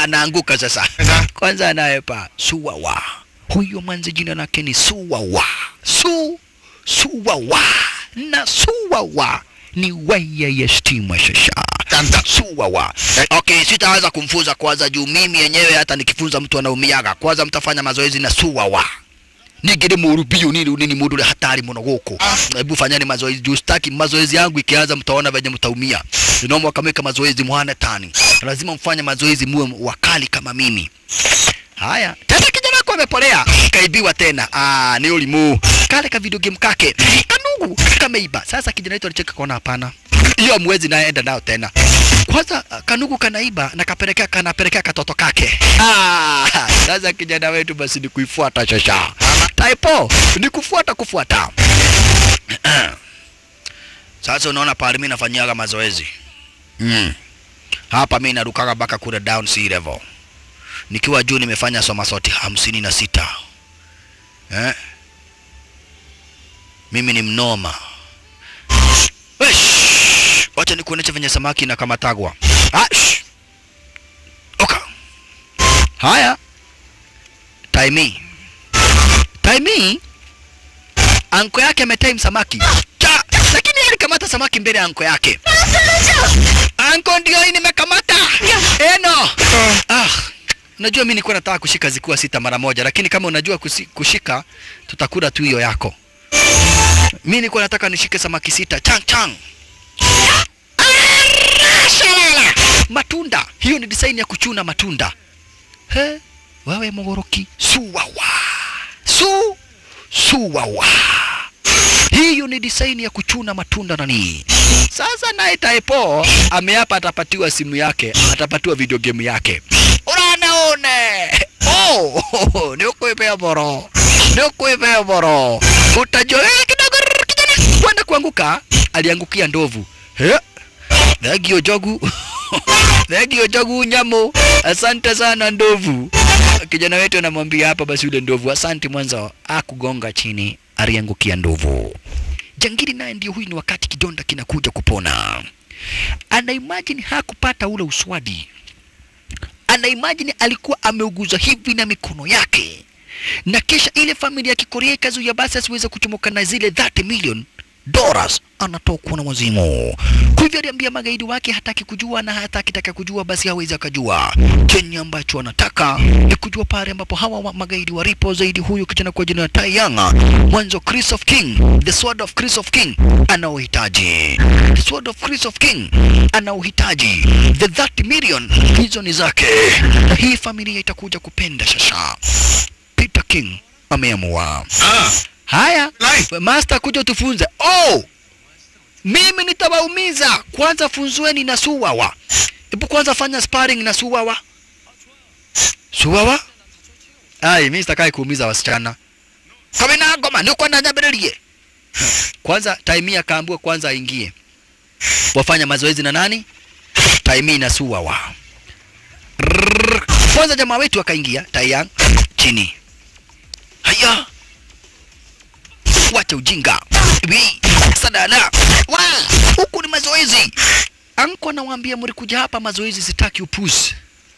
anaanguka sasa Sasa? kwanza anayepa suwawa huyo mwanzi jina lake ni suwawa su suwawa na suwawa ni waya ya stima shasha Kanta. suwawa okay sitaweza kumfunza kwanza juu mimi yenyewe hata nikifunza mtu anaumiaga kwanza mtafanya mazoezi na suwawa nigire murubio nini nini mundu ule hatari muno guku hebu fanyani mazoezi juu sitaki mazoezi yangu ikianza mtaona venye mtaumia inaomba kamweka mazoezi mwana tani lazima mfanye mazoezi muwe wakali kama mimi haya tena kijana wako amepolea kaibiwa tena ah ni ulimu kale ka video game kake kanugu kameiba sasa kijana wetu alicheka kaona hapana hiyo mwezi naenda nao tena kwanza ah, kanugu kanaiba na kapelekea kanapelekea katoto kake ah, sasa kijana wetu basi ni kuifuata shasha typo ni kufuata kufuata sasa unaona pale mimi nafanyiaga mazoezi mm. hapa mimi narukaga mpaka kule down sea level nikiwa juu nimefanya somasoti hamsini na sita eh? mimi ni mnoma Wesh! wacha nikuonesha venye samaki inakamatagwa Ah, shh! oka haya taimi taimi anko yake ametime samaki cha lakini yeye alikamata samaki mbele ya anko yake anko ndio hii nimekamata eno ah Unajua mimi nilikuwa nataka kushika zikuwa sita mara moja, lakini kama unajua kusi, kushika tutakula tu hiyo yako. Mimi nilikuwa nataka nishike samaki sita chang chang. Ah, shalala. Matunda, hiyo ni design ya kuchuna matunda. He, wewe mogoroki, suwawa. Su, suwawa. Hiyo ni design ya kuchuna matunda nani. Sasa naye Taipo ameapa atapatiwa simu yake, atapatiwa video game yake. Unaona Oh, ni ukuipea boro. Ni ukuipea boro. Utajua eh, kidogo rrr, kijana kwenda kuanguka, aliangukia ndovu. He? Thagio jogu. Thagio jogu nyamo. Asante sana ndovu. Kijana wetu anamwambia hapa basi yule ndovu, asante mwanzo, akugonga chini, aliangukia ndovu. Jangili naye ndio huyu, ni wakati kidonda kinakuja kupona. Ana imagine hakupata ule uswadi ana imagine alikuwa ameuguza hivi na mikono yake, na kisha ile familia ya Kikorea ikazuia basi asiweze kuchomoka na zile 30 million dollars, anatokwa na wazimu. Kwa hivyo aliambia magaidi wake hataki kujua, na hata akitaka kujua basi hawezi akajua. Chenye ambacho anataka ni kujua pale ambapo hawa wa magaidi walipo zaidi. Huyu kijana kwa jina la Tai Yang, mwanzo Chris of King, the sword of Chris of King anaohitaji, the sword of Chris of King anaohitaji, the 30 million hizo ni zake, na hii familia itakuja kupenda shasha. Peter King ameamua Ah, haya Life. master kuja tufunze oh mimi nitawaumiza kwanza funzueni na suwawa hebu kwanza fanya sparring na suwawa suwawa ai mimi sitakai kuumiza wasichana kama na ngoma niko na nyabiririe kwanza taimia kaambua kwanza aingie wafanya mazoezi na nani taimi na suwawa Rrrr. kwanza jamaa wetu akaingia tayang chini haya wacha ujinga Wi, sadala wa huku ni mazoezi anko anawaambia mlikuja hapa mazoezi sitaki upuzi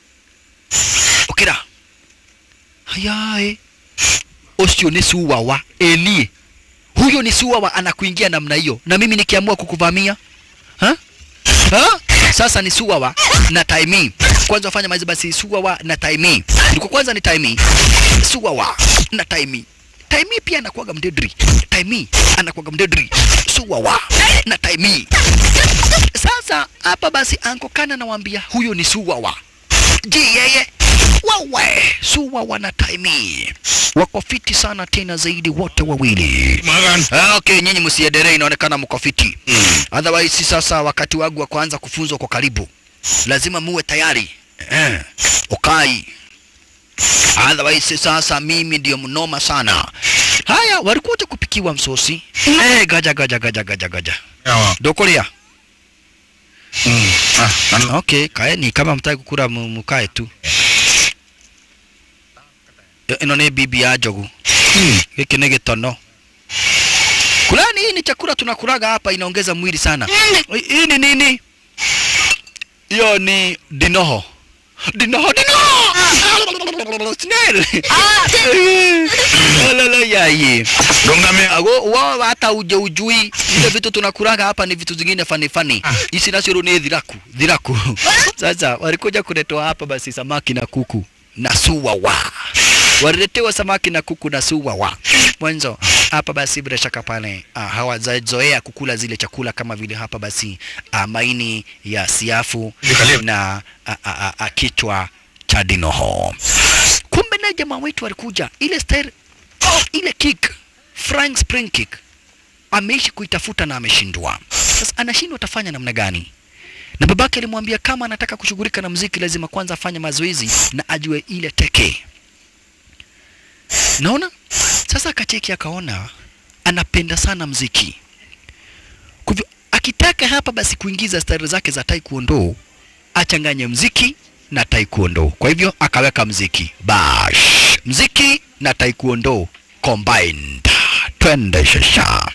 okira hayae usio ni suwawa enie huyo ni suwawa anakuingia namna hiyo na mimi nikiamua kukuvamia ha? Ha? sasa ni suwawa na taimi kwanza wafanya mazoezi basi suwawa na taimi ilikuwa kwanza ni taimi suwawa na taimi taimi pia anakuwaga mdedri taimi anakuwaga mdedri suwawa na taimi sasa hapa basi anko kana nawaambia huyo ni suwawa je yeye wawe suwawa na taimi wako fiti sana tena zaidi wote wawili Magan. Ah, okay, nyinyi msiendelee, inaonekana mko fiti. Otherwise sasa wakati wangu wa kuanza kufunzwa kwa karibu, lazima muwe tayari eh, ukai. Otherwise sasa mimi ndio mnoma sana. Haya, walikuja kupikiwa msosi eh, gaja gaja gaja gaja gaja Yawa. dokolia. Mm. Ah, nani? Okay, kaeni kama mtaki kukura mu- mukae tu. Yo- Ino ni bibi ya njogu. Giki ni gitono. Kulani hii ni chakula tunakulaga hapa inaongeza mwili sana. Hii ni nini? Hiyo ni dinoho. Dinoho, dinoho. Dino! Snail! Lala yaye. 농담이야. Ago wao hata uje ujui ile vitu tunakuraga hapa ni vitu zingine fani fani. Hizi nacho ni dhiraku, dhiraku. Sasa walikuja kuletewa hapa basi samaki na kuku na suwawa. Waliletewa samaki na kuku na suwawa. Mwanzo hapa basi bila shaka pale uh, hawajazoea kukula zile chakula kama vile hapa basi uh, maini ya siafu na uh, uh, uh, uh, kichwa cha dinoho. Kumbe na jamaa wetu walikuja ile style oh, ile kick Frank spring kick ameishi kuitafuta na ameshindwa. Sasa anashindwa atafanya namna gani? Na babake alimwambia kama anataka kushughulika na mziki lazima kwanza afanye mazoezi na ajue ile teke. Naona sasa akacheki akaona anapenda sana mziki. Kwa hivyo akitaka hapa basi kuingiza stari zake za taekwondo achanganye mziki na taekwondo. Kwa hivyo akaweka mziki bash, mziki na taekwondo combined. Twende shasha.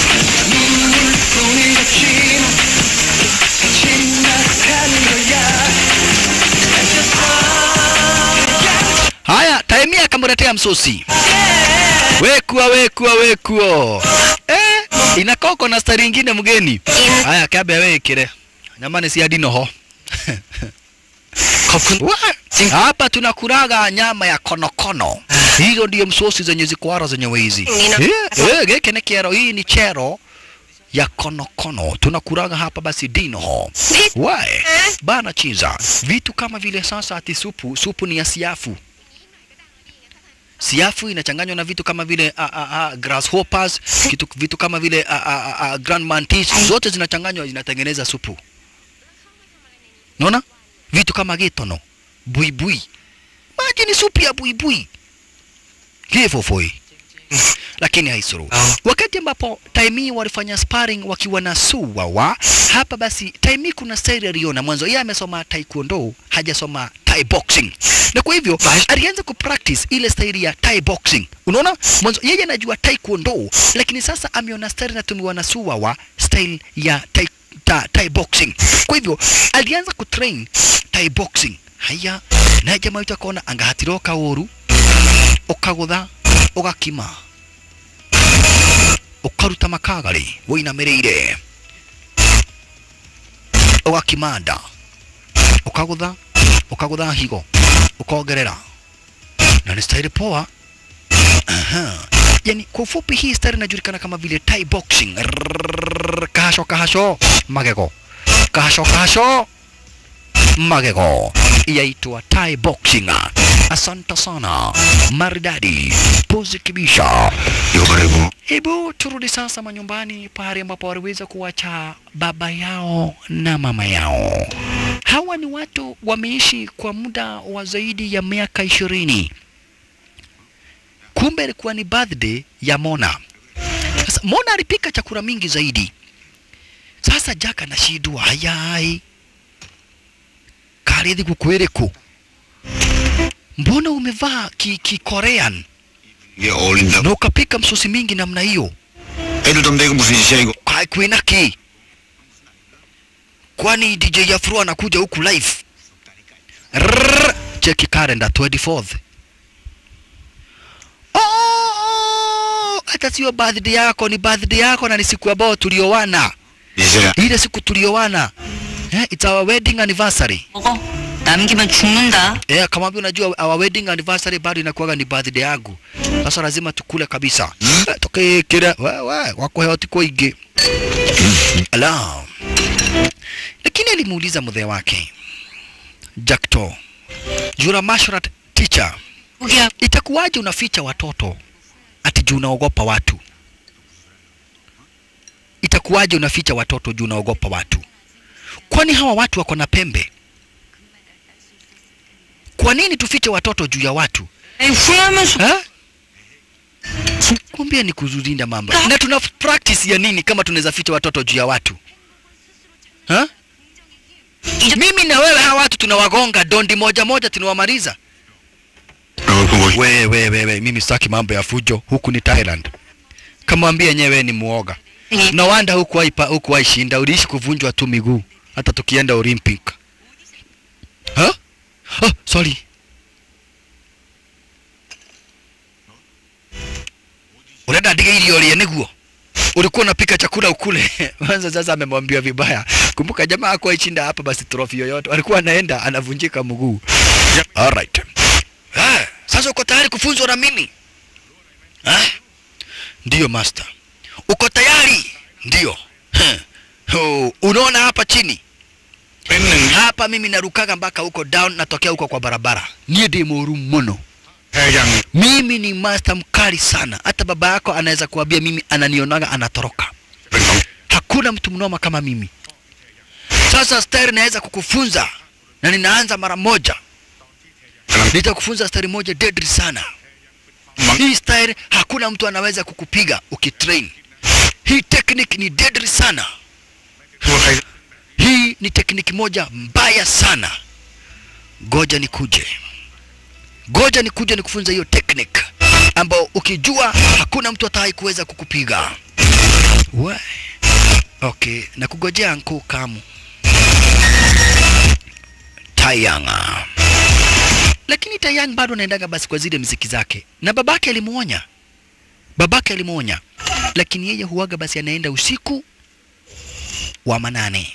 Haya, Taimia akamletea msosi. Wekua, wekua, wekuo. Eh, inakoko na stari ingine mgeni. Haya, kabe wekire. Nyamani si adino ho. Wa- Hapa tunakuraga nyama ya konokono. Hizo ndio msosi zenye zikwara zenye hizi. Eh, eh, geke ni kero, hii ni chero ya konokono. Tunakuraga hapa basi dino ho. Wae, bana chiza. Vitu kama vile sasa ati supu, supu ni ya siafu. Siafu inachanganywa na vitu kama vile a, a, a, grasshoppers, kitu, vitu kama vile a, a, a, a, grand mantis, zote zinachanganywa zinatengeneza supu. Unaona? Vitu kama getono, buibui. Maji ni supu ya buibui. Hivyo foi. Lakini haisuru. Wakati ambapo Taimi walifanya sparring wakiwa na Suwawa, hapa basi Taimi kuna style aliona mwanzo, yeye amesoma taekwondo, hajasoma Thai boxing, na kwa hivyo alianza kupractice ile style ya Thai boxing. Unaona, mwanzo yeye anajua taekwondo, lakini sasa ameona style inatumiwa na Suwawa, style ya Thai, ta, Thai boxing. Kwa hivyo alianza kutrain Thai boxing. Haya, naye jamaa wetu akaona angahatira kauru ukagutha ugakima ukaruta makagari wĩinamĩrĩire ũgakimanda ũkagũtha ũkagũtha higo ũkongerera na ni style poa Aha. yani kwa ufupi hii style inajulikana kama vile Thai boxing Rrrr, kahasho kahasho magego kahasho kahasho magego yaitwa Thai boxing asante sana maridadi pozi kibisha 요거래고 Hebu turudi sasa manyumbani pahali ambapo waliweza kuwacha baba yao na mama yao. Hawa ni watu wameishi kwa muda wa zaidi ya miaka ishirini. Kumbe ilikuwa ni birthday ya Mona. Sasa Mona alipika chakula mingi zaidi. Sasa Jack anashindwa, hayai karithi kukwiriku, mbona umevaa ki, ki Korean 이게 어울린다. na ukapika msosi mingi namna hiyo? 애들 좀 내고 무슨 짓이야 이거? Hai kwinaki, kwani DJ Afro anakuja huku live? Rrrr, cheki calendar 24th. Oh, hata sio birthday yako, ni birthday yako na ni siku ambayo tuliowana, 이제야 ile siku tuliowana. Eh, it's our wedding anniversary. 먹어. 남기면 죽는다. Eh, kama vile unajua our wedding anniversary bado inakuwaga ni birthday yangu. Sasa lazima tukule kabisa. Eh, Toke kira wewe wako hoti kwa ige. Ala. Lakini alimuuliza mzee wake Jackto. Jura Mashrat teacher, 거기야. itakuwaje unaficha watoto ati juu unaogopa watu? Itakuwaje unaficha watoto juu unaogopa watu? Kwani hawa watu wako na pembe? Kwa nini tufiche watoto juu ya watu? 에이, 후회하면서 Ha? Kumbia ni kuzulinda mambo. Na tuna practice ya nini kama tunaweza ficha watoto juu ya watu? Ha? Mimi na wewe hawa watu tunawagonga dondi moja moja tunawamaliza. 어, 그거 뭐 Wewe wewe wewe mimi sitaki mambo ya fujo. Huku ni Thailand. Kamwambia yenyewe ni muoga. Na wanda huku waipa huku waishinda uliishi kuvunjwa tu miguu hata tukienda Olympic. Ha? oh, sorry unaenda ndiga irio rie niguo ulikuwa unapika chakula ukule kwanza sasa amemwambia vibaya kumbuka jamaa hakuwa ishinda hapa basi trophy yoyote alikuwa anaenda anavunjika mguu alright ah, sasa uko tayari kufunzwa na mimi ah? ndiyo master uko tayari ndiyo Heh. Oh, unaona hapa chini hapa mimi narukaga mpaka huko down natokea huko kwa barabara niye ndi mũru mũno mimi ni master mkali sana hata baba yako anaweza kuambia mimi ananionaga anatoroka hakuna mtu mnoma kama mimi sasa stari naweza kukufunza na ninaanza mara moja nitakufunza stari moja deadly sana hii style hakuna mtu anaweza kukupiga ukitrain hii technique ni deadly sana hii ni tekniki moja mbaya sana goja nikuje goja nikuje nikufunza hiyo technique ambao ukijua hakuna mtu atawai kuweza kukupiga We. okay na kugojea nkuu kamu tayanga lakini tayang bado anaendaga basi kwa zile mziki zake na babake alimuonya babake alimuonya lakini yeye huwaga basi anaenda usiku wa manane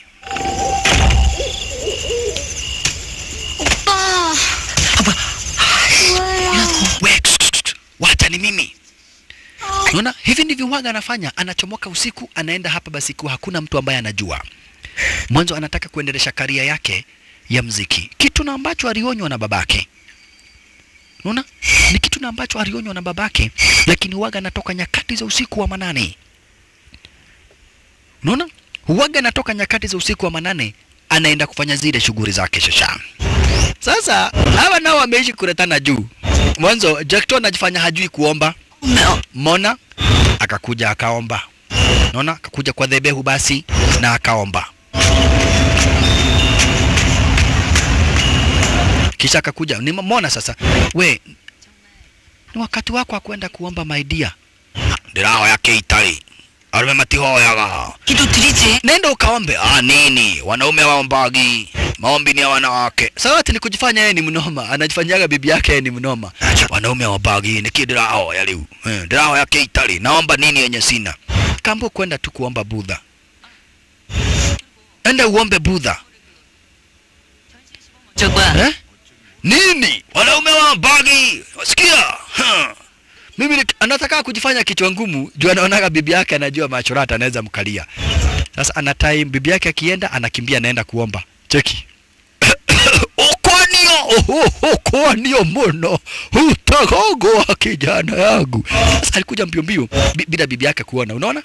We, tsk, tsk, tsk, wacha ni mimi unaona hivi ndivyo huwaga anafanya anachomoka usiku anaenda hapa basi kuwa hakuna mtu ambaye anajua mwanzo anataka kuendelesha karia yake ya mziki kitu na ambacho alionywa na babake unaona ni kitu na ambacho alionywa na babake lakini huwaga anatoka nyakati za usiku wa manane unaona huwaga anatoka nyakati za usiku wa manane anaenda kufanya zile shughuli zake shasha sasa hawa nao wameishi kuretana juu mwanzo Jackton anajifanya hajui kuomba mona akakuja akaomba naona akakuja kwa dhebehu basi na akaomba kisha akakuja nimemwona sasa we ni wakati wako wa kwenda kuomba maidia ndirahoya keitari arume matihoyaga 기도 드리지. nenda ukaombe ah nini wanaume waombagi maombi ni ya wanawake sawati ni kujifanya yeye ni mnoma anajifanyaga bibi yake yeye ni mnoma wanaume waombagi niki ndirahoya riu Eh, ndirahoya keitari naomba nini yenye sina kambo kwenda tu kuomba budha enda uombe budha 저거야. eh? nini wanaume wa bagi wasikia huh. mimi ni- anataka kujifanya kichwa ngumu juu anaonaga bibi yake anajua machorata anaweza mkalia sasa ana time bibi yake akienda anakimbia anaenda kuomba cheki ukonio ukonio muno utagogoa kijana yangu sasa alikuja mbio mbio bi- bila bibi yake kuona unaona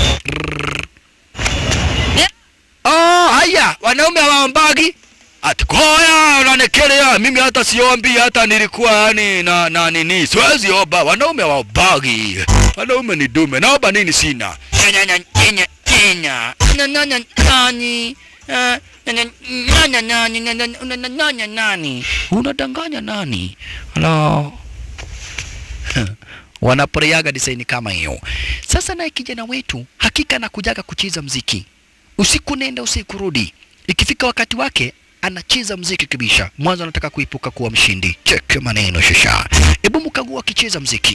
Oh, haya wanaume hawaombagi ati koya unanekelea mimi hata siombi hata nilikuwa yani na, na nini siwezi omba wanaume hawaombagi wanaume ni dume naomba nini sina Nyanya, nyanya, nyanya, nyanya. Nyanya, nyanya, nani Eh, nyanya, nyanya, nani Nyanya, nyanya, nyanya, nani unadanganya nani Hello wanaporeaga design kama hiyo. Sasa naye kijana wetu hakika anakujaga kucheza mziki usiku nenda usiku rudi, ikifika wakati wake anacheza mziki kabisa. Mwanzo anataka kuipuka kuwa mshindi. Cheke maneno shasha, hebu mkagua akicheza mziki.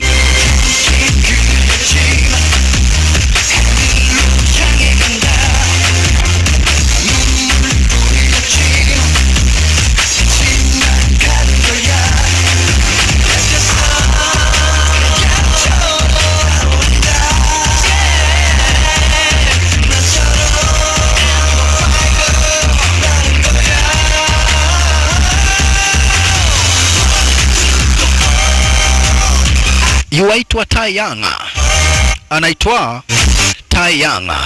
Yuaitwa Tayanga, anaitwa Tayanga.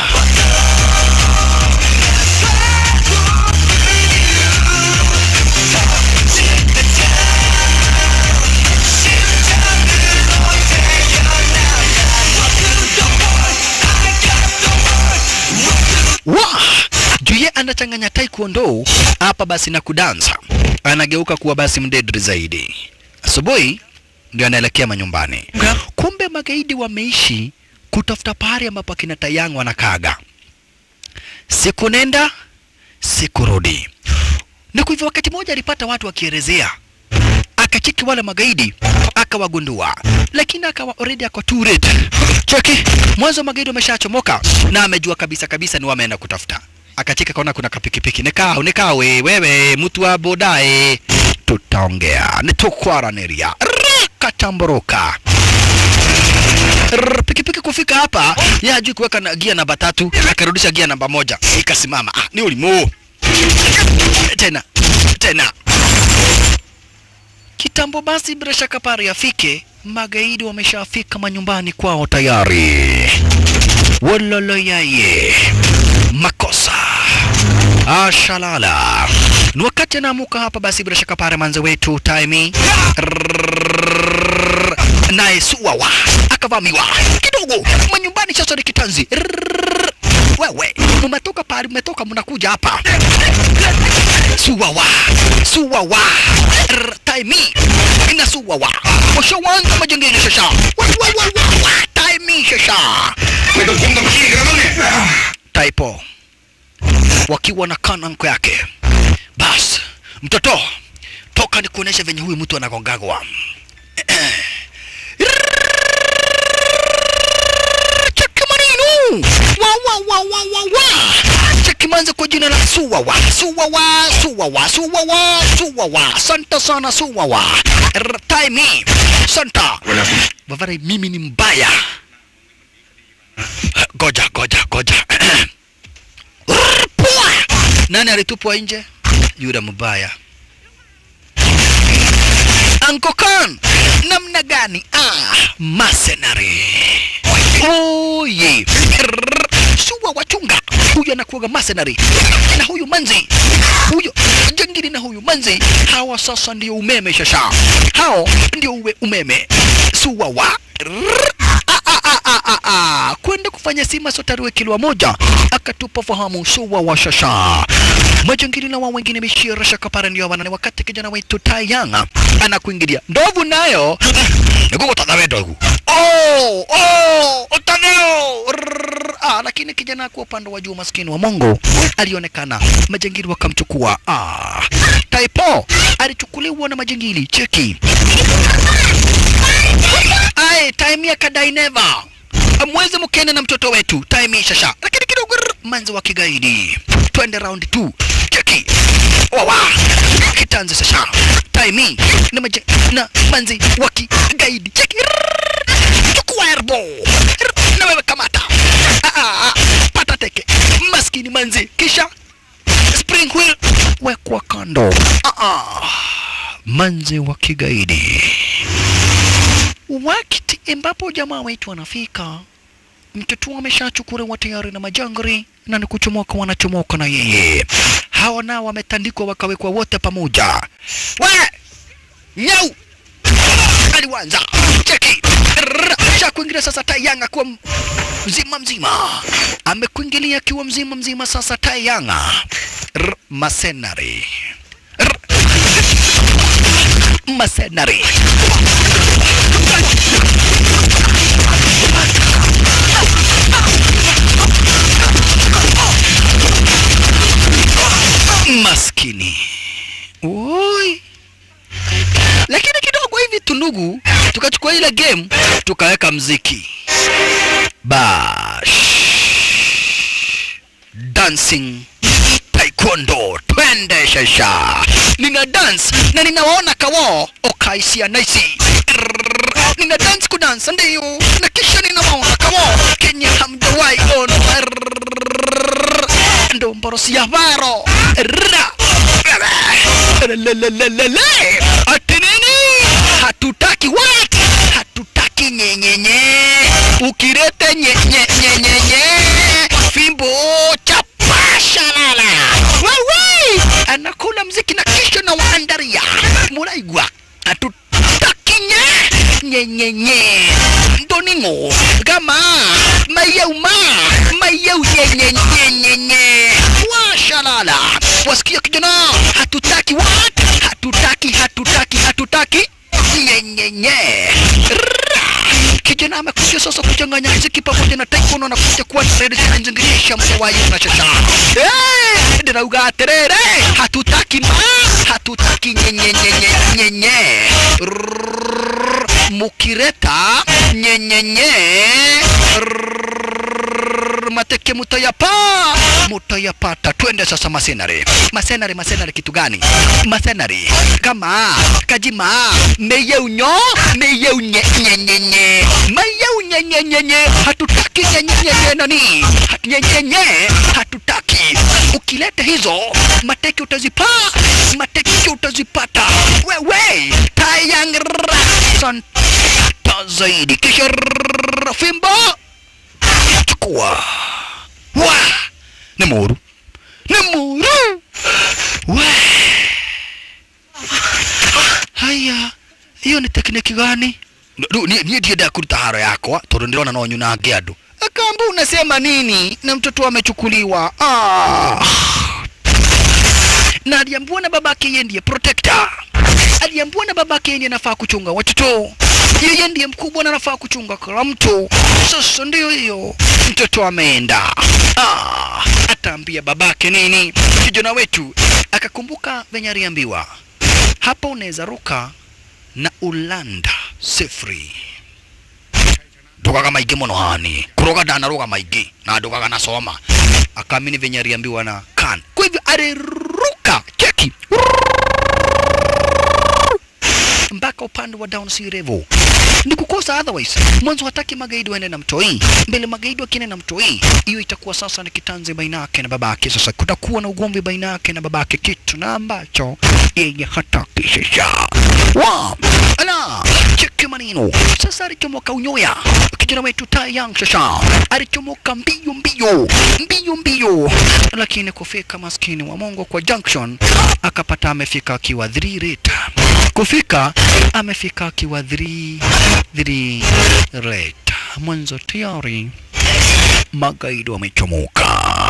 wa juye anachanganya taekwondo hapa basi na kudansa, anageuka kuwa basi mdedri zaidi. Asubuhi ndio anaelekea manyumbani. Kumbe magaidi wameishi kutafuta pahali ambapo akina Tayang wanakaga, siku nenda siku rudi. na kwa hivyo wakati mmoja alipata watu wakielezea akacheki wale magaidi akawagundua, lakini akawa already ako too late. Cheki, mwanzo magaidi wameshachomoka na amejua kabisa kabisa ni wameenda kutafuta. Akacheka kaona kuna kapikipiki, nikao nikao, we, wewe mtu wa bodae, tutaongea nitukwaraniria katamboroka Rrr, pikipiki kufika hapa yeye hajui kuweka na gia namba tatu, akarudisha gia namba moja ikasimama. Ah, ni ulimu tena tena kitambo. Basi bila shaka pale afike, magaidi wameshafika manyumbani kwao tayari. Wololo yaye makosa ashalala ni wakati anaamuka hapa. Basi bila shaka pale manze wetu Taimi Rrrr, naye suwawa akavamiwa kidogo manyumbani. Sasa ni kitanzi Rrrr, wewe mmetoka pale, mmetoka mnakuja hapa suwawa suwawa Rrrr, Taimi ina suwawa washawanza majengeni sasa Wa, wa, wa, wa, wa, Taimi sasa ไม่ต้องคุมต้องขี้กันแล้วมั้งเนี่ย Taipo wakiwa na kananko yake. Bas, mtoto toka nikuoneshe venye huyu mtu anagongagwa. Cheki manino wa wa wa wa wa wa cheki manze kwa jina la Suwawa Suwawa Suwawa Suwawa Suwawa Santa sana Suwawa R- Taimi Santa Bavara, mimi ni mbaya. Goja goja goja Pua! Nani alitupwa nje? Yule mbaya. Uncle Khan, namna gani? Ah, mercenary. Oye. Rrrr. Suwa wachunga. Huyu anakuwaga mercenary. Na huyu manzi. Huyo jangili na huyu manzi. Hawa sasa ndio umeme shasha. Hao ndio uwe umeme. Suwa wa. Rrrr. Ah, ah, ah, ah, ah, ah. Kwenda kufanya sima sotarue kilwa moja akatupa fahamu suwa wa shasha majangili na wao wengine mishira shaka para ndio wana wakati kijana wetu Tayanga anakuingilia ndovu nayo nikuko tadhawe ndovu oh oh utaneo Rrrr. ah lakini kijana kwa upande wa juu maskini wa Mungu alionekana majangili wakamchukua ah Taipo alichukuliwa na majangili cheki Aye, time ya kadai never. Amweze mkene na mtoto wetu, time shasha. Lakini kidogo rrr, manzi wa kigaidi. Twende round 2. Cheki. Wawa. Kitanze sasha. Time na maje na manzi wa kigaidi. Cheki. Rrrr. Chukua erbo. Rrr, Na wewe kamata. Ah, ah, ah. Pata teke. Maskini manzi. Kisha spring wheel wekwa kando. Ah, ah. Manzi wa kigaidi wakati ambapo jamaa wetu wanafika, mtoto ameshachukuliwa tayari na majangari na ni kuchomoka, wanachomoka na yeye. Hawa nao wametandikwa wakawekwa wote pamoja. We nyau aliwanza cheki Rrrr. cha kuingilia sasa. Tayanga kuwa m- mzima mzima, amekuingilia akiwa mzima mzima. Sasa Tayanga Rrr. masenari Rrr. masenari maskini Oi. Lakini kidogo hivi tunugu, tukachukua ile game tukaweka mziki bash dancing taekwondo, twende shasha, nina dance na ninawaona kawo okaisia naisi Rrrr. nina dance kudansa ndio, na kisha ninawaona kawo kenye hamjawahi ona Rrrr. ndo mborosi ya varo Rrrra. Lelelelelele. ati nini? Hatutaki what? Hatutaki nyenyenye, ukirete nyenyenyenyenye fimbo chapasha lala wewe, anakula mziki na kisha na waandaria muraigwa hatutaki nye nyenyenye ndoningo gama mayeuma mayeu nyenyenyenyenye washalala wasikia kijana hatutaki what hatutaki hatutaki hatutaki nyenyenye Rrrra. kijana amekuja sasa kuchanganya mziki pamoja na taekwondo na kuja kuwa trade zinazingirisha mtawayi na shasha Eh, ndinauga atiriri hatutaki ma hatutaki nyenyenyenye nyenye Rrrr, mukireta nyenyenye Rrrr, mateke mutayapa mutayapata twende sasa masenare masenare masenare kitu gani masenare kama kajima meyeunyo meyeunye nyenyenye meyeunye nyenyenye hatutaki nyenyenye nani nyenyenye hatutaki ukileta hizo mateke utazipa mateke utazipata wewe tayangra santa zaidi kisha rrrr, fimbo chukua wa ni muru ni muru wa haya hiyo ni tekniki gani Ndu- ni- niĩ ndienda kũruta haro yakwa tondũ ndĩrona no nyunange andũ akamba unasema nini na mtoto amechukuliwa ah. na aliambiwa na babake yeye ndiye protector aliambiwa na babake yeye ndiye anafaa kuchunga watoto yeye ndiye mkubwa na anafaa kuchunga kila mtu sasa ndio hiyo mtoto ameenda ah, ataambia babake nini kijana wetu akakumbuka venye aliambiwa hapa unaweza ruka na ulanda sifuri ndugaga maingĩ mũno hani kuroga ndanaroga maingĩ na ndugaga nasoma akamini venye aliambiwa na kan kwa hivyo aliruka cheki mpaka upande wa down sea level ni kukosa otherwise mwanzo hataki magaidi waende na mtoi mbele magaidi wakienda na mtoi hiyo itakuwa sasa ni kitanzi baina yake na babake sasa kutakuwa na ugomvi baina yake na babake kitu na ambacho yeye hataki sasa wa ala cheki maneno sasa alichomoka unyoya kijana wetu tayang sasa alichomoka mbio mbio mbio mbio lakini kufika maskini wa Mungu kwa junction akapata amefika akiwa 3 rate kufika amefika akiwa 3 3 rate mwanzo tayari magaidi wamechomoka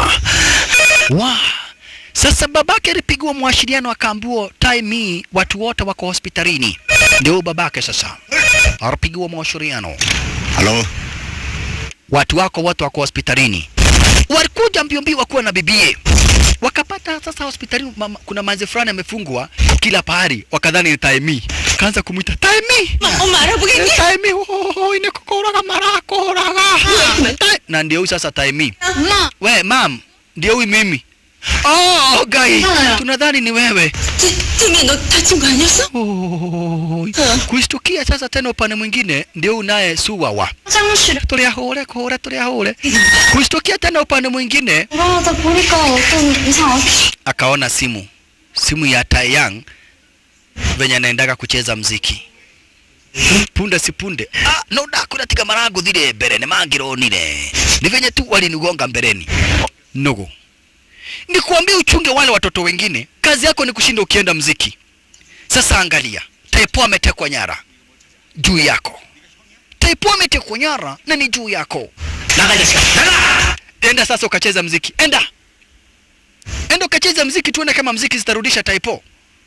wa sasa babake alipigiwa mwashiriano akaambiwa time hii watu wote wako hospitalini ndio babake sasa alipigiwa mwashiriano Halo, watu wako wote wako hospitalini walikuja mbio mbio wakuwa na bibie wakapata sasa hospitalini mama, kuna manzi fulani amefungwa kila pahali wakadhani ni taimi kaanza kumwita taimi 엄마 알아보겠니? taimi oh, inekukuraga marakuraga Ta- na ndio huyu sasa taimi 엄마 we mam ndio huyu mimi oh, gai Haya. tunadhani ni wewe 등에 너 다친 거 아니었어? oh, kuistukia sasa tena upande mwingine ndio huyu naye suwawa 화장실에 tuliahore kore tuliahore kuistukia tena upande mwingine 돌아가다 보니까 어떤 이상 없이 akaona simu simu ya Taeyang venye anaendaga kucheza mziki punde si punde ah, no ndakura tiga maranguthire mbere nĩ mangironire ni venye tu walinigonga mbereni nogo nikuambia uchunge wale watoto wengine kazi yako ni kushinda ukienda mziki sasa angalia Taipo ametekwa nyara juu yako Taipo ametekwa nyara na ni juu yako 나가 이 자식아, 나가! enda sasa ukacheza mziki enda enda ukacheza mziki tuone kama mziki zitarudisha taipo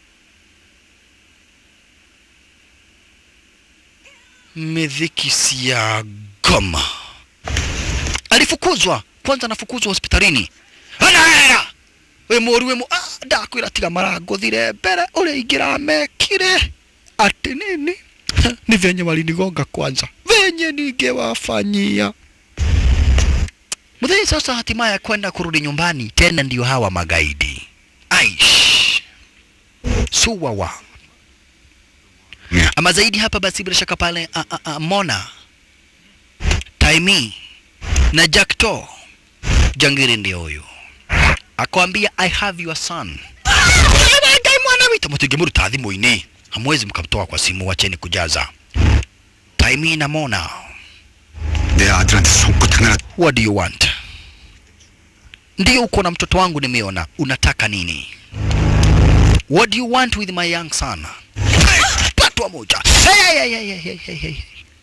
miziki si ya goma alifukuzwa kwanza anafukuzwa hospitalini anaera we moru we mo ah, ndakwira tiga maranguthire mbere uria ingiramekire ati nini ni venye walinigonga kwanza venye ningewafanyia Mudhei sasa hatimaye kwenda kurudi nyumbani tena ndio hawa magaidi. Aish. Suwawa. Yeah. Ama zaidi hapa basi bila shaka pale a, a, a, Mona Taimi na Jackto Jangiri ndio huyu. Akwambia I have your son. Ngai mwana wita mutige muruta thimũ-inĩ. Hamwezi mkamtoa kwa simu, wacheni kujaza. Taimi na Mona. 내 아들한테 속고 하나 What do you want? Ndio uko na mtoto wangu nimeona. Unataka nini? What do you want with my young son? Patwa moja. Hey, hey, hey, hey, hey, hey, hey.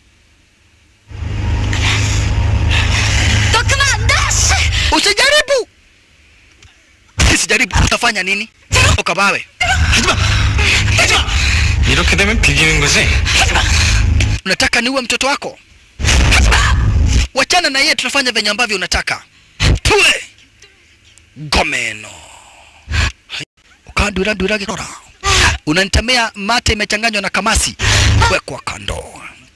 너 그만 안 돼! 씨! Usijaribu. Usijaribu. Utafanya nini? Ukabawe. 이렇게 되면 비기는 거지? Unataka niue mtoto wako? wachana na yeye tutafanya venye ambavyo unataka tule gomeno ukandwira ndwira gikora unanitamea mate imechanganywa na kamasi wekwa kando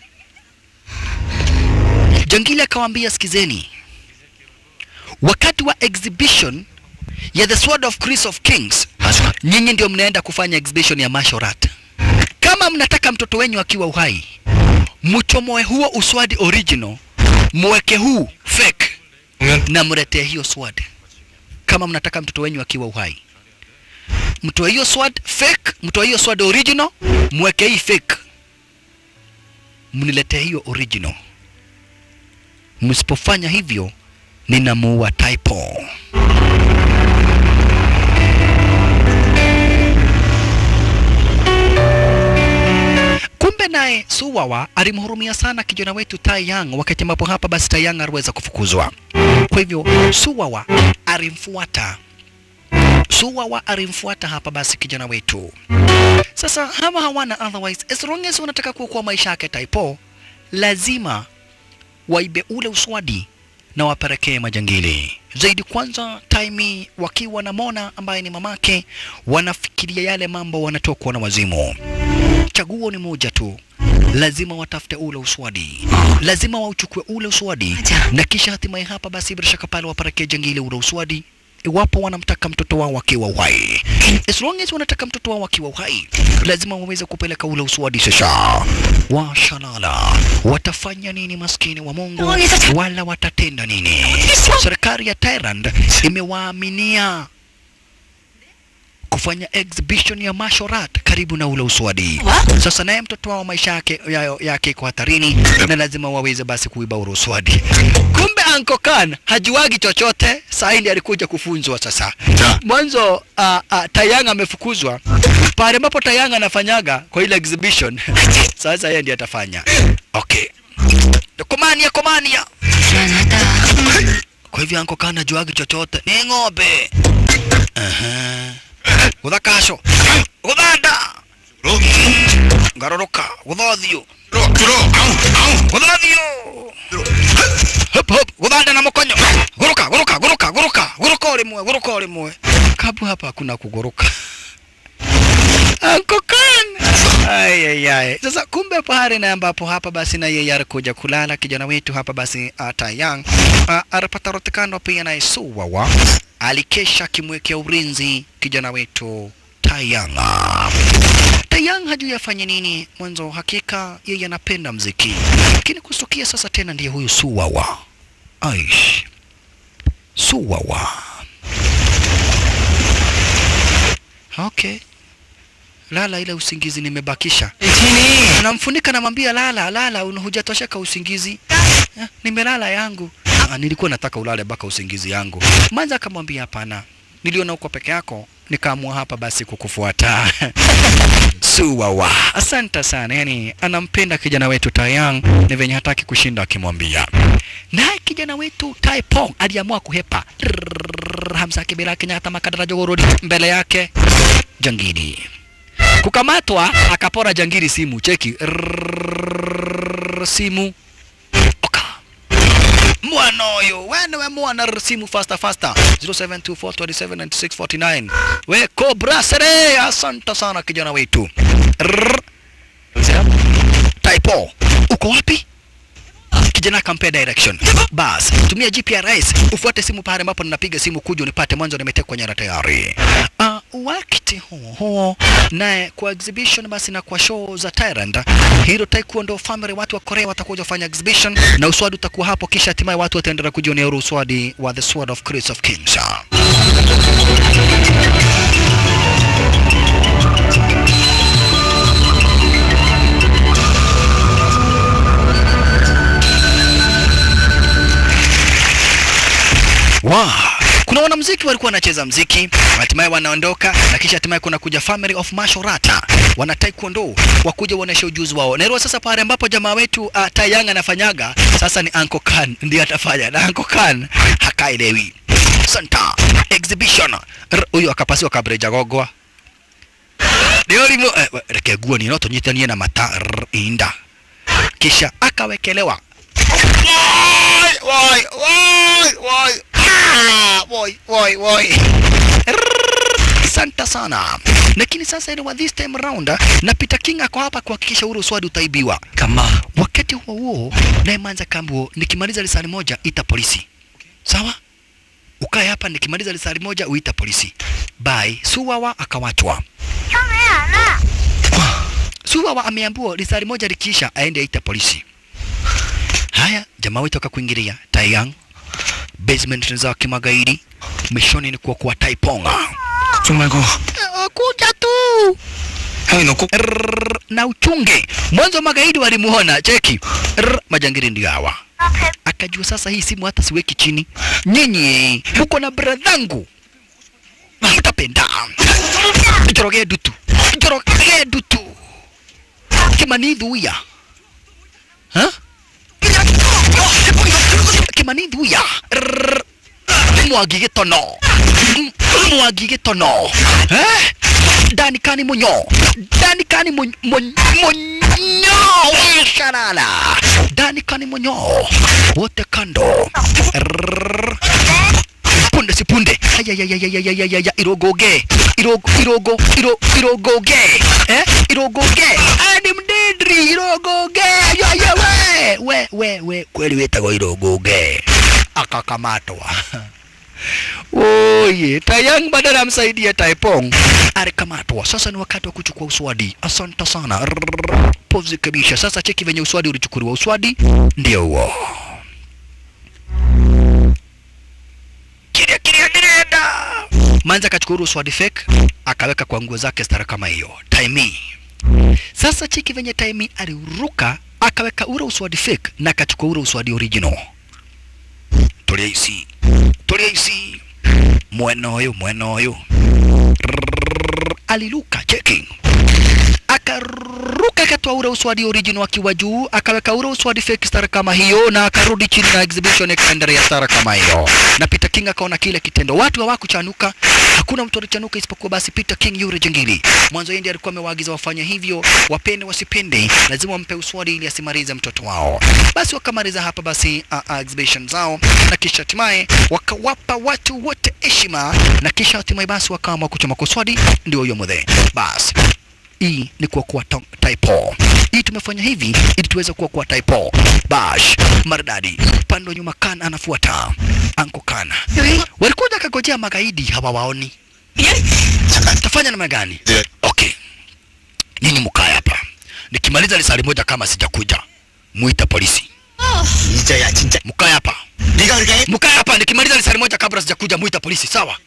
jangili akawaambia sikizeni wakati wa exhibition ya the sword of Chris of Kings nyinyi ndio mnaenda kufanya exhibition ya martial art kama mnataka mtoto wenyu akiwa uhai mchomoe huo uswadi original mweke huu fake na mletee hiyo sword kama mnataka mtoto wenyu akiwa uhai mtoe hiyo sword fake mtoe hiyo sword original mweke hii fake mniletee hiyo original msipofanya hivyo ninamuua typo kumbe naye suwawa alimhurumia sana kijana wetu Tai Yang wakati ambapo hapa basi Tai Yang aliweza kufukuzwa kwa hivyo suwawa alimfuata suwawa alimfuata hapa basi kijana wetu sasa hawa hawana otherwise as long as wanataka kuokoa maisha yake Taipo lazima waibe ule uswadi na wapelekee majangili zaidi. Kwanza Taimi wakiwa na Mona ambaye ni mamake, wanafikiria yale mambo, wanatokwa na wazimu. Chaguo ni moja tu, lazima watafute ule uswadi, lazima wauchukue ule uswadi na kisha hatimaye hapa basi bila shaka pale wapelekee jangili ule uswadi iwapo wanamtaka mtoto wao akiwa uhai. As long as wanataka mtoto wao akiwa uhai, lazima waweze kupeleka ule uswadi. Sasa washalala, watafanya nini maskini wa Mungu, wala watatenda nini? Serikali ya Thailand imewaaminia kufanya exhibition ya martial art karibu na ule uswadi. Sasa naye mtoto wao maisha yake ya- yake iko hatarini na lazima waweze basi kuiba ule uswadi. Kumbe Uncle Khan hajuagi chochote, saa hii ndiye alikuja kufunzwa sasa. Mwanzo uh, uh, Tayanga amefukuzwa pale ambapo Tayanga anafanyaga kwa ile exhibition. Sasa yeye ndiye atafanya. Okay. Komania komania. Kwa hivyo Uncle Khan hajuagi chochote. Ni ng'ombe. Aha. Guthakasho. Guthanda. Ngaroroka. Guthothio. Guthothio. Hop hop. Guthanda na mukonyo. Guruka, guruka, guruka, guruka. Guruka rimwe, guruka rimwe. Kabu hapa hakuna kuguruka. Uncle Khan. Ay, ay, ay. Sasa kumbe pahali na ambapo hapa basi na yeye alikuja kulala kijana wetu hapa basi uh, Tayang uh, alipata rotekano pia na Suwawa alikesha akimwekea ulinzi kijana wetu Tayang. Tayang hajui afanye nini mwanzo, hakika yeye anapenda mziki, lakini kustukia sasa tena ndiye huyu Suwawa. Aish, Suwawa. Okay, lala, ile usingizi nimebakisha. Tini. Namfunika, namwambia lala, lala, una- hujatosheka usingizi. Eh, nimelala yangu. Ah, nilikuwa nataka ulale mpaka usingizi yangu. Manza akamwambia hapana, niliona uko peke yako, nikaamua hapa basi kukufuata. Suwawa, asante sana. Yani anampenda kijana wetu Tayang, ni venye hataki kushinda akimwambia. Naye kijana wetu Tai Pong aliamua kuhepa. Rrrr, Hamza Kibira Kenyatta Makadara Jogorodi mbele yake jangili kukamatwa akapora jangili simu cheki Rrrr, simu oka mwana oyo wene we mwana rrr, simu faster faster 0724279649 we cobra sere asante sana kijana wetu Rrrr. typo uko wapi kijana akampea direction bas tumia GPRS ufuate simu pale ambapo ninapiga simu kuja unipate mwanzo nimetekwa nyara tayari uh, wakati huo huo naye kwa exhibition basi na kwa show za Thailand hilo taekwondo family watu wa Korea watakuja kufanya exhibition na uswadi utakuwa hapo kisha hatimaye watu wataendelea kujionea ule uswadi wa the sword of Chris of Kings Wow. Kuna wanamuziki walikuwa wanacheza mziki, hatimaye wanaondoka na kisha hatimaye kuna kuja family of martial art. Wana taekwondo wakuja waoneshe ujuzi wao. Naelewa sasa pale ambapo jamaa wetu uh, Tayang anafanyaga, sasa ni Uncle Khan ndiye atafanya. Na Uncle Khan hakaelewi. Santa exhibition. R- Huyo akapasiwa kabreja gogwa. Ndio limo eh, we- reke guo ni noto nyitanie na mata r- inda. Kisha akawekelewa woi woi woi woi ah woi woi woi Asante sana. Lakini sasa ile wa this time round na Peter King ako hapa kuhakikisha ule uswadi utaibiwa. Kama Wakati huo huo, naye Manza Kambo, nikimaliza risali moja ita polisi, sawa? Ukae hapa, nikimaliza risali moja uita polisi. Bye. Suwawa akawachwa. Suwawa ameambiwa risali moja likiisha aende aita polisi. Haya, jamaa wetu akakuingilia Taiyang basement za kimagaidi, mishoni ni kuokoa Taiponga. 걱정 말고 Kuja tu 형이 너 꼭 Rrrr, na uchunge. Mwanzo magaidi walimuona, cheki Rrrr, majangili ndio hawa. Akajua sasa hii simu hata siweki chini. Nyinyi mko na bradhangu, mtapenda jorogee dutu, jorogee dutu kimanidhuya ha kimanidhuya Rrrr, mwagi gĩtono M- mwagi gĩtono eh? ndani kani munyo ndani kani munyo munyo sharala ndani kani munyo wote kando Rrrr. punde si punde ayayayayayayaya irogoge irogo irogo iro irogoge eh irogoge ani mdendri irogoge ayaya we we we we kweli wetagwo irogoge akakamatwa Oye, Tayang badala amsaidie Taipong alikamatwa. Sasa ni wakati wa kuchukua uswadi. Asante sana. Rrrr, Pozi kabisa. Sasa cheki venye uswadi ulichukuliwa. Uswadi ndio huo. Kiria kiria kirienda. Manza akachukua ule uswadi fake akaweka kwa nguo zake stara kama hiyo. Taimi. Sasa cheki venye Taimi aliruka akaweka ule uswadi fake na akachukua ule uswadi original. Tulia ici tulia ici mwena ũyũ mwena ũyũ Rrrr, aliruka cheki akaruka akatoa ule uswadi original akiwa juu akaweka ule uswadi fake star kama hiyo na akarudi chini na exhibition ikaendelea star kama hiyo na Peter King akaona kile kitendo watu hawakuchanuka hakuna mtu alichanuka isipokuwa basi Peter King yule jengili mwanzo yeye ndiye alikuwa amewaagiza wafanye hivyo wapende wasipende lazima wampe uswadi ili asimalize mtoto wao basi wakamaliza hapa basi uh, uh, exhibition zao na kisha hatimaye wakawapa watu wote heshima na kisha hatimaye basi wakaamua kuchoma kuswadi ndio huyo mudhe basi hii ni kuokoa ta- typo. Hii tumefanya hivi ili tuweze kuokoa typo. Bash maridadi, pande wa nyuma kan anafuata anko kana. Walikuja kagojea magaidi hawawaoni. Tafanya namna gani? Okay, nyinyi mkae hapa, nikimaliza lisali moja kama sijakuja muita polisi. 이제야 진짜 Mkae hapa, 네가 그렇게 해? mkae hapa, nikimaliza lisali moja kabla sijakuja muita polisi, sawa?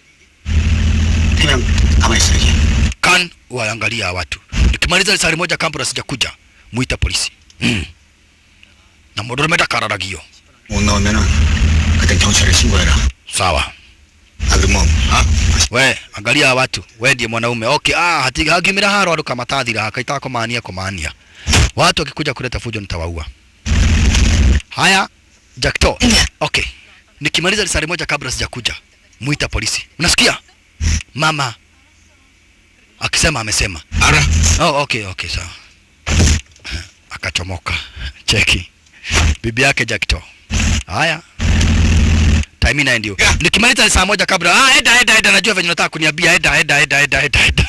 태명 가만히 있어 이게 kan waangalia hawa watu. Nikimaliza lisali moja kabla sijakuja muita polisi. Mm. Na mudorometa kararagio. 못 나오면은 그때 경찰에 신고해라 Sawa. 아 그럼 어? We, angalia hawa watu. We ndiye mwanaume. Okay, ah, hati hagimira haro aruka matathira akaita kumania kumania. Watu wakikuja kuleta fujo nitawaua. Haya, Jackto. Okay. Nikimaliza lisali moja kabla sijakuja muita polisi. Unasikia? Mama akisema amesema. 알아 Oh, okay, okay, sawa. Akachomoka. Cheki. Bibi yake Jackto. Haya. Time ina ndio. Nikimaliza saa moja kabla. Ah, eda eda eda najua venye unataka kuniambia eda eda eda eda eda eda.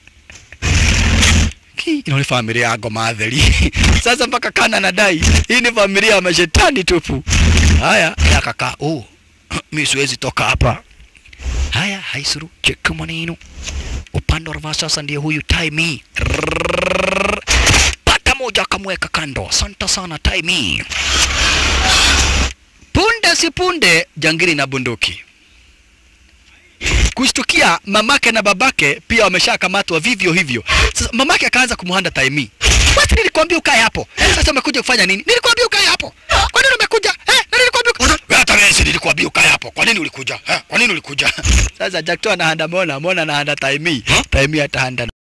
Ki, ino ni familia ya ngoma theri. Sasa mpaka kana nadai. Hii ni familia ya mashetani tupu. Haya, ya kaka. Oh. Mimi siwezi toka hapa. Haya, haisuru. Cheka maneno upande wa reverse sasa ndiye huyu Taimi. Rrrr. Pata moja akamweka kando. Asante sana Taimi. Punde si punde, jangili na bunduki kushtukia mamake na babake pia wameshakamatwa vivyo hivyo. Sasa mamake akaanza kumhanda Taimi, basi nilikwambia ukae hapo. Sasa umekuja kufanya nini? Nilikwambia ukae hapo. Kwa nini umekuja? Eh, na nilikwambia ukae. Wewe hata wewe si nilikwambia ukae hapo. Kwa nini ulikuja? Eh, kwa nini ulikuja? Sasa Jackto anahanda Mona, Mona anahanda Taimi. Taimi atahanda